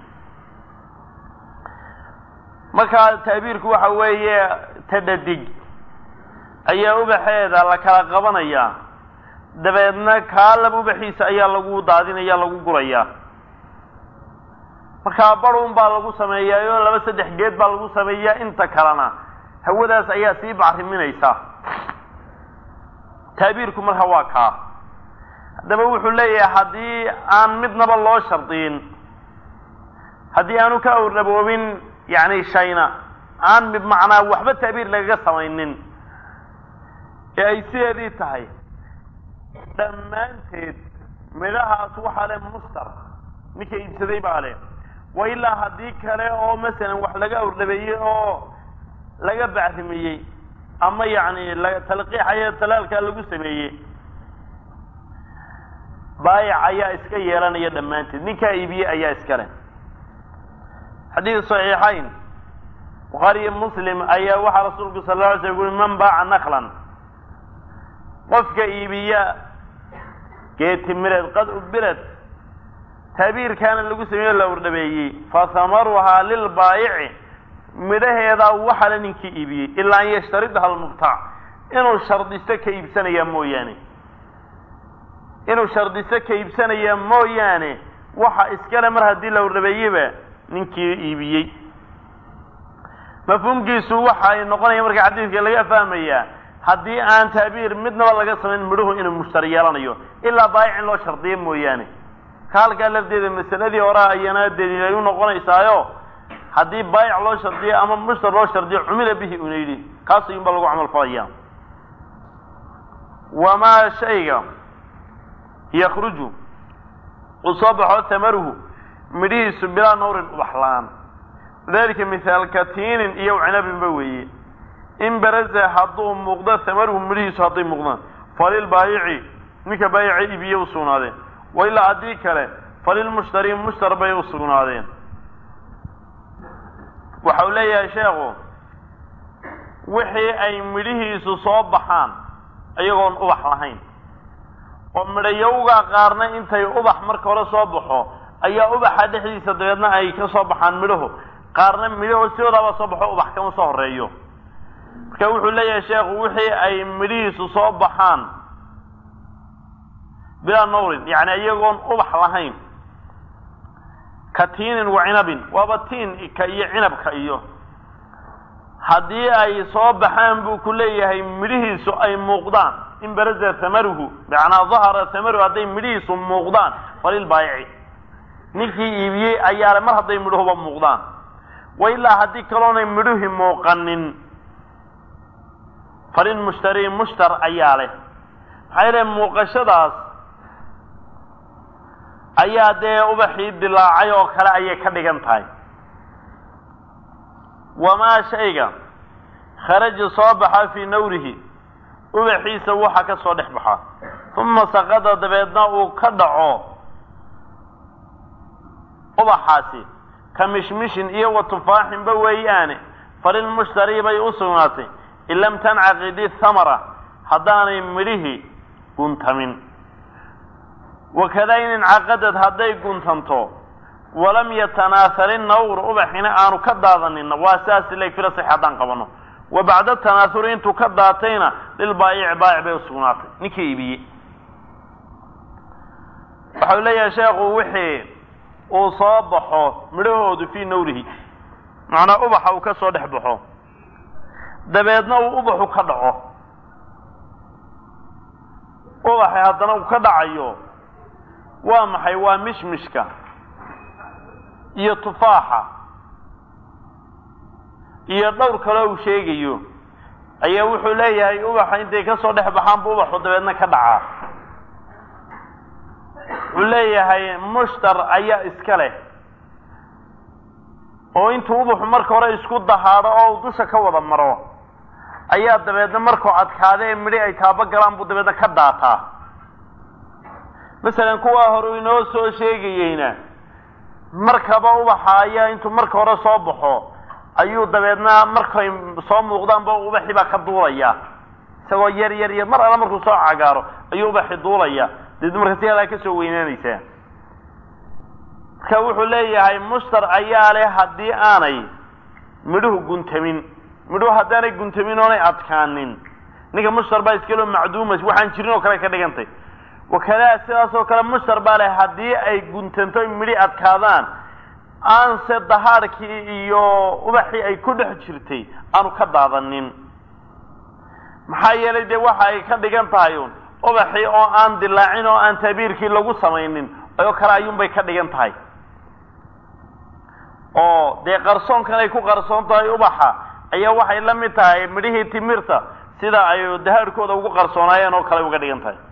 marka ta'biirku waxa weeye ta dhadig ayaa ubaxeeda la kala qabanayaa dabeedna kaa lab ubaxiisa ayaa lagu daadinaya lagu gurayaa markaa barun baa lagu sameeyaa oo laba saddex geed baa lagu sameeyaa inta kalena hawadaas ayaa sii bacriminaysa taabiirku marka waa kaa haddaba wuxuu leeyahay haddii aan midnaba loo shardiyin haddii aanu ka awrdhaboobin yacni shayna aan bimacnaa waxba ta'biir lagaga samaynin ee ay sideedii tahay dhammaanteed midhahaas waxaa leh mustar ninka iibsaday baa leh wa ilaa haddii kale oo masalan wax laga awrdhabeeyey oo laga bacrimiyey ama yacni talqiixaya talaalkaa lagu sameeyey baayic ayaa iska yeelanaya dhammaanteed ninkaa iibiyey ayaa iska leh xadiid saxiixayn bukhaari iyo muslim ayaa waxaa rasuulku sal la alay slam ui man baaca naklan qofka iibiya geetimireed qad ubirad taabiirkaana lagu sameeyo la wardhabeeyey fa hamaruhaa lilbaayici midhaheedaa waxale ninkii iibiyey ilaa an yashtaridaha almubtac inuu shardisto ka iibsanayaa mooyaane inuu shardisto ka iibsanayaa mooyaane waxa iskale mar haddii la wardhabeeyeba ninkii iibiyey mafhuumkiisu waxa ay noqonaya marka xadiidka laga fahmayaa haddii aan taabiir midnaba laga samayn midhuhu inuu mushtari yeelanayo ilaa baayic in loo shardiyo mooyaane ka halkaa lafteeda masaladii horaa ayana daliilay u noqonaysaayo haddii baayic loo shardiyo ama mushtar loo shardiyo cumila bihi una yidhi kaas ayuunba lagu camal falaya wamaa shayga yakruju uu soo baxo tamaruhu midhihiisu bilaa nawrin ubaxlaan dalika mithaal katiinin iyo cinabinba weeye in baraza hadduu muuqdo tamaruhu midhihiisu hadday muuqdaan falilbaayici ninka baayica ibiye u sugnaadeen wa ilaa haddii kale falilmushtari mushtar bay u sugnaadeen waxa uu leeyahay sheekhu wixii ay midhihiisu soo baxaan iyagoon ubax lahayn oo midhayowgaa qaarna intay ubax marka hore soo baxo ayaa ubaxa dhexdiisa dabeedna ay ka soo baxaan midhuhu qaarna midhaho sidoodaaba soo baxo ubax kama soo horeeyo marka wuxuu leeyahay sheekhu wixii ay midhihiisu soo baxaan bilaa nawrin yacni iyagoon ubax lahayn ka tiinin wa cinabin waaba tiinka iyo cinabka iyo haddii ay soo baxaan buu ku leeyahay midhihiisu ay muuqdaan in baraza hamaruhu macnaa dahara hamaruhu hadday midhihiisu muuqdaan falilbaayici ninkii iibiyey ayaale mar hadday midhuhuba muuqdaan wa ilaa haddii kaloonay midhuhi muuqanin falin mushtari mushtar ayaa leh maxaa yeele muuqashadaas ayaa dee ubaxii dilaacay oo kale ayay ka dhigan tahay wamaa shayga kharaja soo baxa fii nawrihi ubaxiisa waxa ka soo dhex baxa uma saqada dabeedna uu ka dhaco ubaxaasi ka mishmishin iyo wa tufaaxinba weeyaane falilmushtari bay u sugnaatay in lam tancaqidi thamara haddaanay midhihii guntamin wakada in incaqadad hadday guntanto walam yatanaahari nawr ubaxina aanu ka daadaninna waa saas leg filasax haddaan qabano wa bacda tanaahuri intuu ka daatayna lilbaayici baayic bay usugnaatay ninkii iibiyey waxau leeyahay sheekhu wixii uu soo baxo midhahoodu fii nawrihi macnaa ubaxa uu ka soo dhex baxo dabeedna uu ubaxu ka dhaco ubaxi haddana uu ka dhacayo waa maxay waa mishmishka iyo tufaaxa iyo dhowr kaloo uu sheegayo ayaa wuxuu leeyahay ubaxa intay ka soo dhex baxaanba ubaxu dabeedna ka dhacaa wuxuu leeyahay mushtar ayaa iska leh oo intuu ubaxu marka hore isku dahaadho oo dusha ka wada maro ayaa dabeedna markuu adkaada ee midhi ay taabo galaan buu dabeedna ka daataa masalan kuwaa hore inoo soo sheegayeyna markaba ubaxa ayaa intuu marka hore soo baxo ayuu dabeedna markay soo muuqdaanba ubaxii baa ka duulaya isagoo yar yar yar mar alla markuu soo cagaaro ayuu ubaxi duulaya dabeedna marka si alaa ka soo weynaanaysaa marka wuxuu leeyahay mushtar ayaa leh haddii aanay midhuhu guntamin midhuhu haddaanay guntamin oonay adkaanin ninka mushtar baa iskaloo macduumas waxaan jirin oo kale ka dhigantay wakadaa sidaas oo kale mushtar baa leh haddii ay guntanto midhi adkaadaan aanse dahaarkii iyo ubaxii ay ku dhex jirtay aanu ka daadanin maxaa yeelay dee waxa ay ka dhigan tahay un ubaxii oo aan dilaacin oo aan tabiirkii lagu samaynin oo kale ayuunbay ka dhigan tahay oo dee qarsoonkan ay ku qarsoon tahay ubaxa ayaa waxay la mid tahay midhihii timirta sida ay dahaarkooda ugu qarsoonaayeen oo kale uga dhigan tahay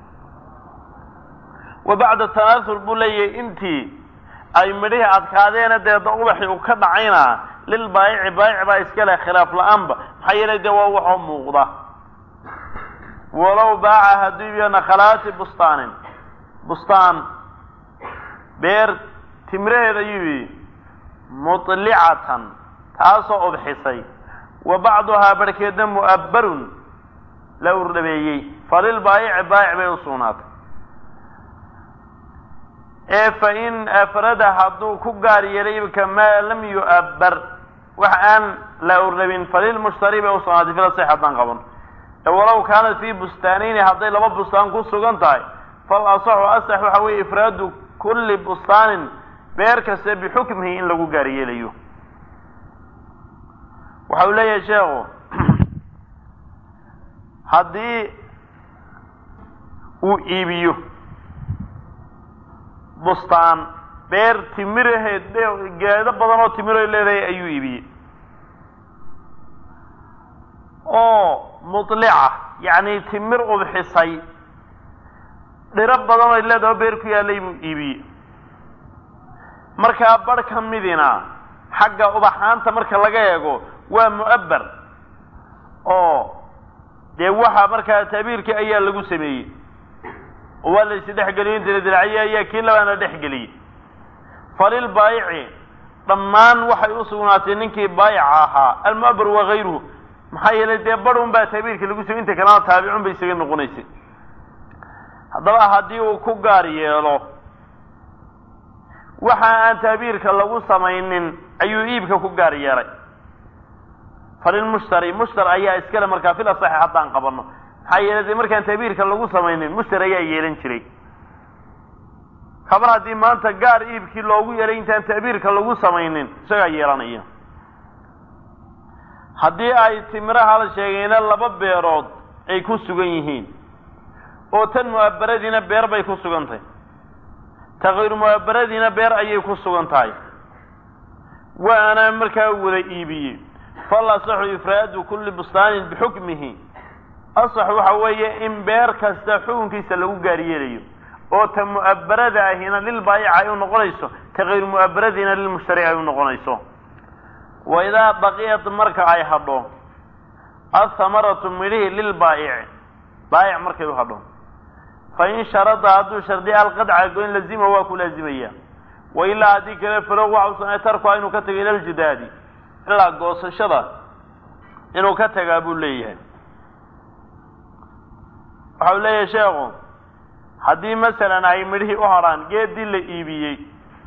wa bacda tanaasur buu leeyahay intii ay midhihii adkaadeena deedna ubaxii uu ka dhacayna lilbaayici baayic baa iska leh khilaaf la-aanba maxaa yeelay dee waa waxoo muuqda walow baaca hadduu iibiyo nakhalaati bustaanin bustaan beer timraheed ayuu yidhi mutlicatan taasoo udxisay wa bacduhaa barhkeedna mu'abbarun la urdhabeeyey falilbaayici baayic bay u sugnaatay ee fa in afrada hadduu ku gaar yeelay ibka maa lam yu'abbar wax aan la urdhabin falilmushtari bay u sugnaatay filasix haddaan qaban ee walow kaanat fii bustaanayni hadday laba bustaan ku sugan tahay fal asaxu asax waxa weeye ifraadu kulli bustaanin beer kaste bixukmihi in lagu gaar yeelayo waxa uu leeyahay sheekhu haddii uu iibiyo bustaan beer timiraheed geedo badan oo timiroy leedahay ayuu iibiyey oo mutlica yacni timir udxisay dhiro badan oy leedahay oo beer ku yaallay buu iibiyey markaa barh ka midina xagga ubaxaanta marka laga eego waa mu'abbar oo dee waxa markaa taabiirkii ayaa lagu sameeyey oo waa la isdhexgeliyo inta la dilaciyey ayaa kii labaana dhexgeliyey falil baayici dhammaan waxay u sugnaatay ninkii baayica ahaa almu'abbar wa hayruhu maxaa yeelay dee barhun baa taabiirka lagu samey inta kalena taabicun bay isaga noqonaysay haddaba haddii uu ku gaar yeelo waxa aan taabiirka lagu samaynin ayuu iibka ku gaar yeelay falilmushtari mushtar ayaa iskale markaa fil asaxi haddaan qabanno maxaa yeelay dee markaan taabiirka lagu samaynin mushtar ayaa yeelan jiray kabar haddii maanta gaar iibkii loogu yeelay intaan taabiirka lagu samaynin isagaa yeelanaya haddii ay timiraha la sheegayna laba beerood ay ku sugan yihiin oo tan mu'abbaradiina beer bay ku sugan tahay ta kayru mu'abbaradiina beer ayay ku sugan tahay waana markaa wada iibiyey fal asaxu ifraadu kulli bustaanin bixukmihi asax waxa weeye in beer kasta xukunkiisa lagu gaaryeelayo oo ta mu'abbarada ahina lilbaayica ay u noqonayso ta kayru mu'abbaradiina lilmushtari ay u noqonayso wa idaa baqiyat marka ay hadho athamaratu midhihi lilbaayici baayic markay u hadho fa in sharada hadduu shardiya alqadca goyn lazima waa ku laazimaya wa ilaa haddii kale falow waxa u sanay tarkuha inuu ka tago ila ljidaadi ilaa goosashada inuu ka tagaa buu leeyahay waxa uu leeyahay sheekhu haddii masalan ay midhihii u hadhaan geedii la iibiyey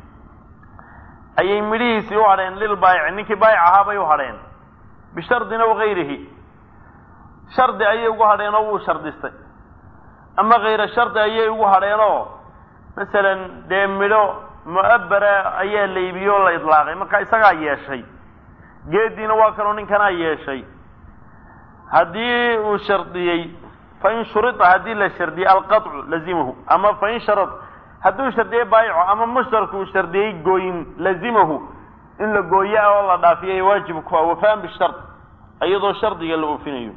ayay midhihiisii u hadheen lilbaayici ninkii baayic ahaa bay u hadheen bishardin aw gayrihi shardi ayay ugu hadheen oo wuu shardistay ama kayra shardi ayay ugu hadheenoo masalan dee midho mu'abbara ayaa la iibiyey oo la idlaaqay marka isagaa yeeshay geediina waa kaloo ninkanaa yeeshay haddii uu shardiyey fain shurita haddii la shardiyey alqaطcu lazimahu ama fain sharad hadduu shardiyey baayico ama mushtarku uu shardiyey gooyin lazimahu in la gooyo ah oo la dhaafiyay waajib ku ah wafaan bishard iyadoo shardiga la oofinayo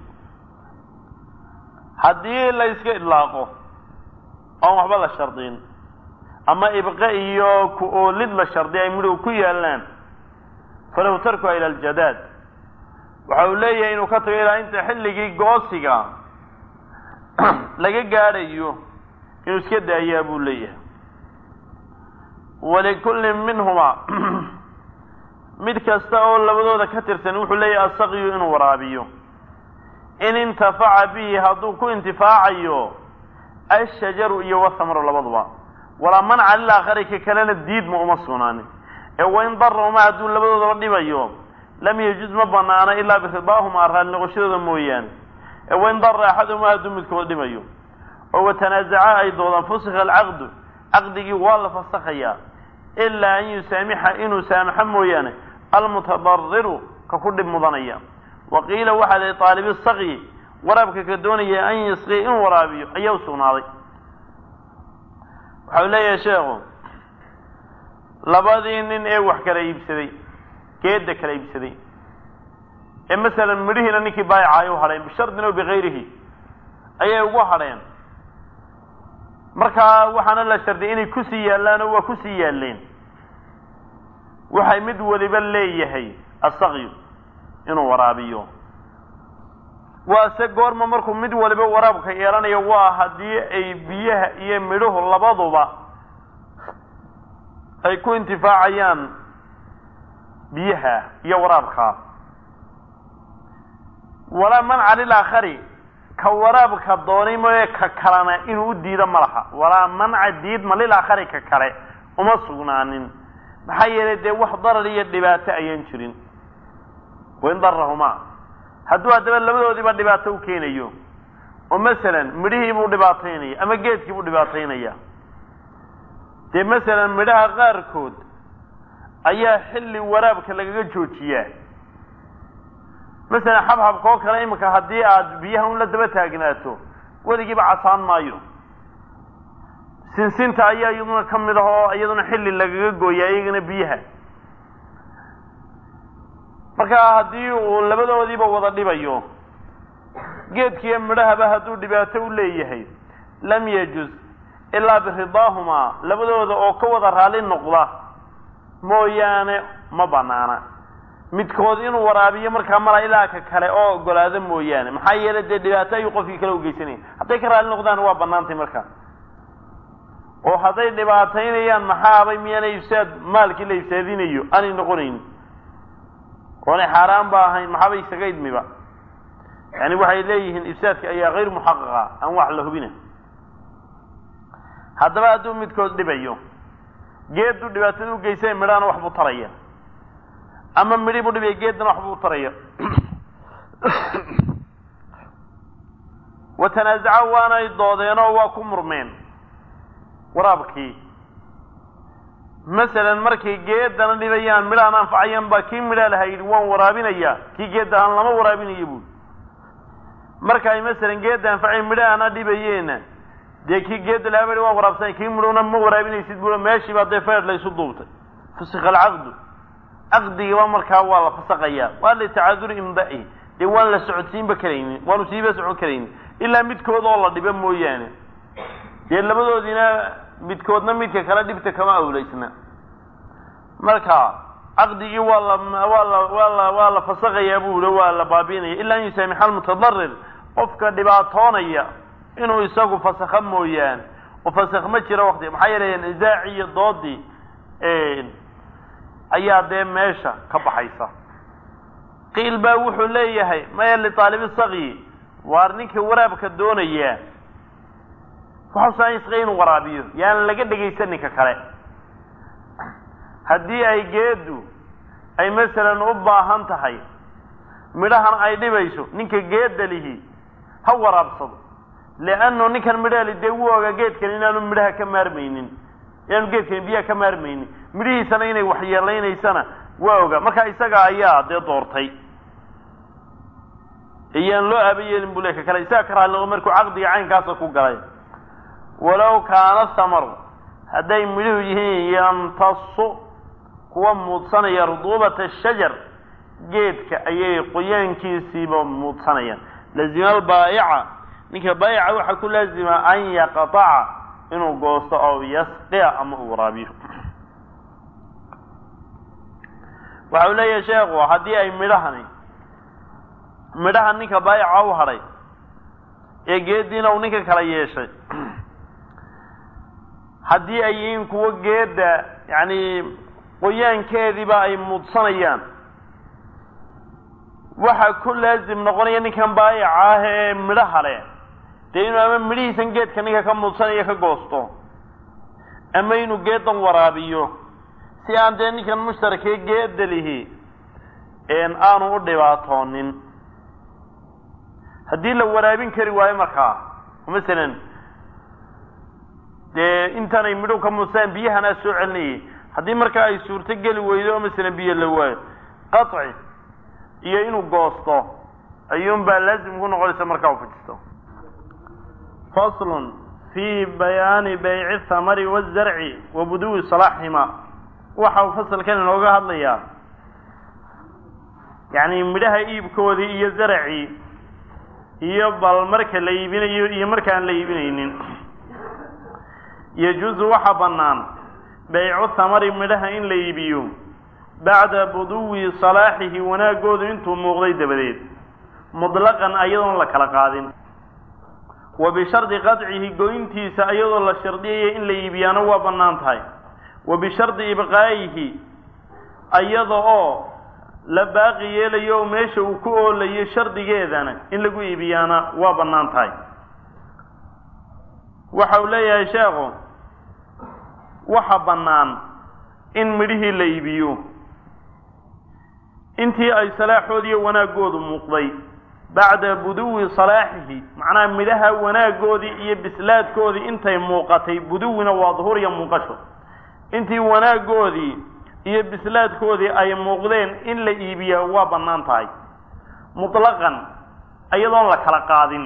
haddii la iska idlaaqo oon waxba la shardiyin ama ibqe iyo ku-oolid la shardiya ay midhow ku yaalaan falahu tarkuha ila aljadaad waxa uu leeyahay inuu ka tago ilaa inta xilligii goosiga laga gaadhayo inuu iska daayaa buu leeyahay walikullin minhumaa mid kasta oo labadooda ka tirsan wuxuu leeyahay asaqyu inuu waraabiyo in intafaca bihi hadduu ku intifaacayo ashajaru iyo wathamru labaduba walaa manca lilaakhari ka kalena diidma uma sugnaanin ee wain darahuma hadduu labadoodaba dhibayo lam yajuz ma banaano ilaa biridaahuma raalli noqoshadooda mooyaane ee wain dara axaduhuma hadduu midkood dhibayo oo watanaasaca ay doodaan fusikha alcaqdu caqdigii waa la fasakhayaa ilaa an yusaamixa inuu saamaxo mooyaane almutadariru ka ku dhib mudanaya wa qiila waxaa lihi taalibi sakyi waraabka ka doonaya an yasqiya inuu waraabiyo ayaa u sugnaaday waxau leeyahay sheekhu labadii nin ee wax kala iibsaday geedda kala iibsaday ee masalan midhihiina ninkii baayica ay u hadheen bishardin o bikayrihi ayay ugu hadheen markaa waxaana la shardiyay inay kusii yaallaan oo waa kusii yaalleen waxay mid waliba leeyahay asaqyu inuu waraabiyo waase goorma markuu mid waliba waraabka yeelanayo waa haddii ay biyaha iyo midhuhu labaduba ay ku intifaacayaan biyaha iyo waraabka walaa manca lilaakhari ka waraabka doonay mooye ka kalena inuu u diido ma laha walaa manca diidma lilaakhari ka kale uma sugnaanin maxaa yeelay dee wax darar iyo dhibaato ayaan jirin wain darahuma hadduu haddaba labadoodiiba dhibaato u keenayo oo masalan midhihii buu dhibaataynaya ama geedkii buu dhibaataynaya dee masalan midhaha qaarkood ayaa xilli waraabka lagaga joojiyaa masalan xabxabka oo kale iminka haddii aad biyaha un la daba taagnaato weligiiba casaan maayo sinsinta ayaa iyaduna ka mid ah oo iyaduna xilli lagaga gooya iyagana biyaha marka haddii uu labadoodiiba wada dhibayo geedkiiyo midhahaba hadduu dhibaato u leeyahay lam yajuz ilaa biridaahumaa labadooda oo ka wada raalli noqda mooyaane ma banaana midkood inuu waraabiyo markaa mala ilaa ka kale oo ogolaado mooyaane maxaa yeelay dee dhibaato ayuu qofkii kale ugeysanaya hadday ka raalli noqdaan waa banaantay markaa oo hadday dhibaataynayaan maxaabay miyaana ifsaad maalkii la ifsaadinayo aanay noqonayn oonay xaaraan ba ahayn maxaaba isaga idmiba yani waxay leeyihiin ifsaadka ayaa hayr muxaqaqa aan wax la hubina haddaba hadduu midkood dhibayo geedduu dhibaatada ugeysay midhahana wax buu taraya ama midhi buu dhibaya geeddana wax buu taraya wa tanaasaca waanay doodeenoo waa ku murmeen waraabkii masalan markay geedana dhibayaan midhahan anfacayaan baa kii midhaa laha yidhi waan waraabinayaa kii geedda aan lama waraabinayo buuli marka ay masalan geedda anfacayan midhahana dhibayeena dee kii geedda lahaa ba waan waraabsanay kii midhowna ma waraabinaysid buu meeshiiba dee feer laysu duubtay fusika alcaqdu caqdigiiba markaa waa la fasaqayaa waa litacaduri imda'ihi dee waan la socodsiinba karaynin waanu siiba socon karaynin ilaa midkood oo la dhibo mooyaane dee labadoodiina midkoodna midka kale dhibta kama awleysna marka caqdigii waa la waa la waa la waa la fasaqayaa buu yihi waa la baabiinaya ilaa an yusaamixa almutadarir qofka dhibaatoonaya inuu isagu fasakha mooyaane oo fasakh ma jiro wakti maxaa yeelay nisaaci iyo doodii ayaa dee meesha ka baxaysa qiil baa wuxuu leeyahay maya liaalibi sakyi waar ninka waraabka doonaya waxausa inuu waraabiyo yaan laga dhegaysan ninka kale haddii ay geeddu ay masalan u baahan tahay midhahan ay dhibayso ninka geedda lihi ha waraabsado leannu ninkan midhahali dee wuu ogaa geedkan inaanu midhaha ka maarmaynin inaanu geedkani biyaha ka maarmaynin midhihiisana inay waxyeelaynaysana waa ogaa marka isaga ayaa dee doortay iyaan loo aaba yeelin buu le ka kale isaga ka raali noqo markuu caqdiga caynkaasa ku galay walow kaana samaru hadday midhuhu yihiin yamtasu kuwa muudsanaya ruduubata shajar geedka ayay qoyaankiisiiba muudsanayaan lazima albaayica ninka baayica waxaa ku laazima an yaqtaca inuu goosto oo yasqiya ama uu waraabiyo waxa uu leeyahay sheekhu haddii ay midhahani midhaha ninka baayica u hadhay ee geeddiina uu ninka kala yeeshay haddii ay yihiin kuwo geedda yacni qoyaankeediiba ay muudsanayaan waxaa ku laazim noqonaya ninkan baayica ah ee midhaha leh dee inuu ama midhihiisan geedka ninka ka muudsanaya ka goosto ama inuu geeddan waraabiyo si aan dee ninkan mushtarakee geedda lihi aanu u dhibaatoonin haddii la waraabin kari waayo markaa masalan dee intaanay midhow ka muusaan biyahanaa soo celinayay haddii markaa ay suurto geli weydo oo masalan biyo la waayo qaci iyo inuu goosto ayuunbaa laazim ku noqonaysa markaa u fujisto faslun fi bayaani bayci thamari wazarci wa buduwi salaaxihima waxa uu fasalkan inooga hadlayaa yacni midhaha iibkoodii iyo zaracii iyo bal marka la iibinayo iyo markaan la iibinaynin yajuusu waxaa bannaan baycu thamari midhaha in la iibiyo bacda buduwi salaaxihi wanaagoodu intuu muuqday dabadeed mutlaqan ayadoon la kala qaadin wa bishardi qadcihi goyntiisa ayadoo la shardiyaya in la iibiyaana waa bannaan tahay wa bishardi ibqaa'ihi ayada oo la baaqi yeelayo oo meesha uu ku oolayo shardigeedana in lagu iibiyaana waa bannaan tahay waxa uu leeyahay sheekhu waxa bannaan in midhihii la iibiyo intii ay salaaxoodiiyo wanaaggoodu muuqday bacda buduwi salaaxihi macnaha midhaha wanaaggoodii iyo bislaadkoodii intay muuqatay buduwina waa duhur iyo muuqasho intii wanaaggoodii iyo bislaadkoodii ay muuqdeen in la iibiyaa waa bannaan tahay mutlaqan iyadoon la kala qaadin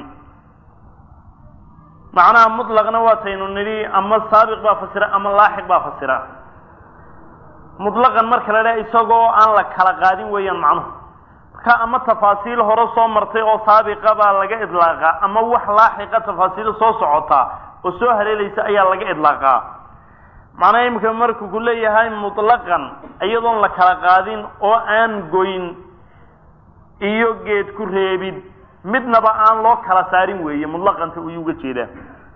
macnaha mutlaqna waataynu nidhi ama saabiq baa fasira ama laaxiq baa fasira mutlaqan marka la dhaha isagoo aan la kala qaadin weeyaan macnuhu marka ama tafaasiil hore soo martay oo saabiqa baa laga idlaaqaa ama wax laaxiqa tafaasiil soo socotaa oo soo haleelaysa ayaa laga idlaaqaa macnaha imika markuu ku leeyahay mutlaqan iyadoon la kala qaadin oo aan goyn iyo geed ku reebid midnaba aan loo kala saarin weeye mutlaqanta uyuu uga jeedaa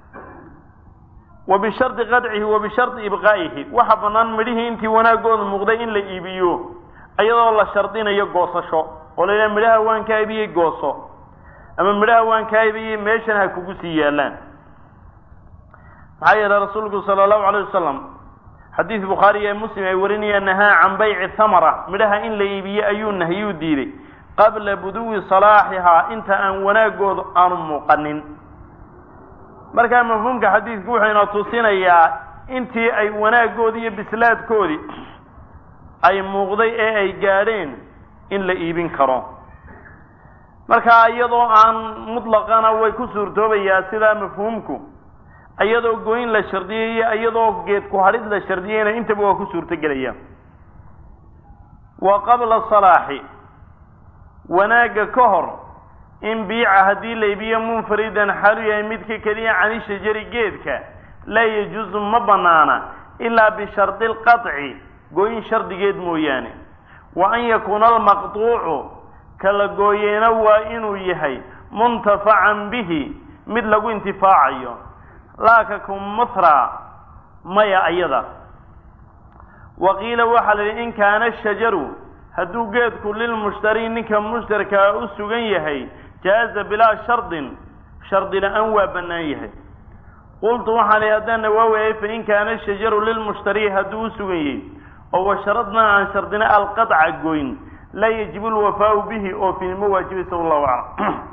wa bishardi qadcihi wa bishardi ibqaa'ihi waxa bannaan midhihii intii wanaaggooda muuqday in la iibiyo iyadoo la shardinayo goosasho oo la yidhaha midhaha waan kaa ibiyey gooso ama midhaha waan kaa ibiyey meeshan ha kugu sii yaallaan maxaa yeelay rasuulku sala allahu alayh wasalam xadiis bukhaari ee muslim ay warinayaan nahaa can bayci thamara midhaha in la iibiye ayuu nahyuu diiday qabla buduwi salaaxihaa inta aan wanaaggoodu aanu muuqanin markaa mafhuumka xadiidku wuxuu ina tusinayaa intii ay wanaaggoodii iyo bislaadkoodii ay muuqday ee ay gaadheen in la iibin karo markaa iyadoo aan mutlaqana way ku suurtoobayaa sidaa mafhuumku iyadoo goyn la shardiyay iyo iyadoo geed ku hadhid la shardiyayna intaba waa ku suurtogelaya wa qabla salaaxi wanaagga ka hor in biica haddii la iibiyo munfaridan xalu yahay midka keliya cani shajari geedka laa yajuusu ma bannaana ilaa bishardi lqaطci gooyin shardigeed mooyaane wa an yakuuna almaqtuucu kala gooyeena waa inuu yahay muntafacan bihi mid lagu intifaacayo laaka kumatra maya ayada wa qiila waxaa la yidhi in kaana shajaru hadduu geedku lilmushtari ninka mushtarkaa u sugan yahay jaaza bilaa shardin shardi la-aan waa bannaan yahay qultu waxaan ihi haddaan nawaawayay fa in kaana shajaru lilmushtari hadduu u sugan yahay oo washaradnaa aan shardina alqadca goyn laa yajibu lwafaau bihi oo fiinimo waajibaysa wallahu aclam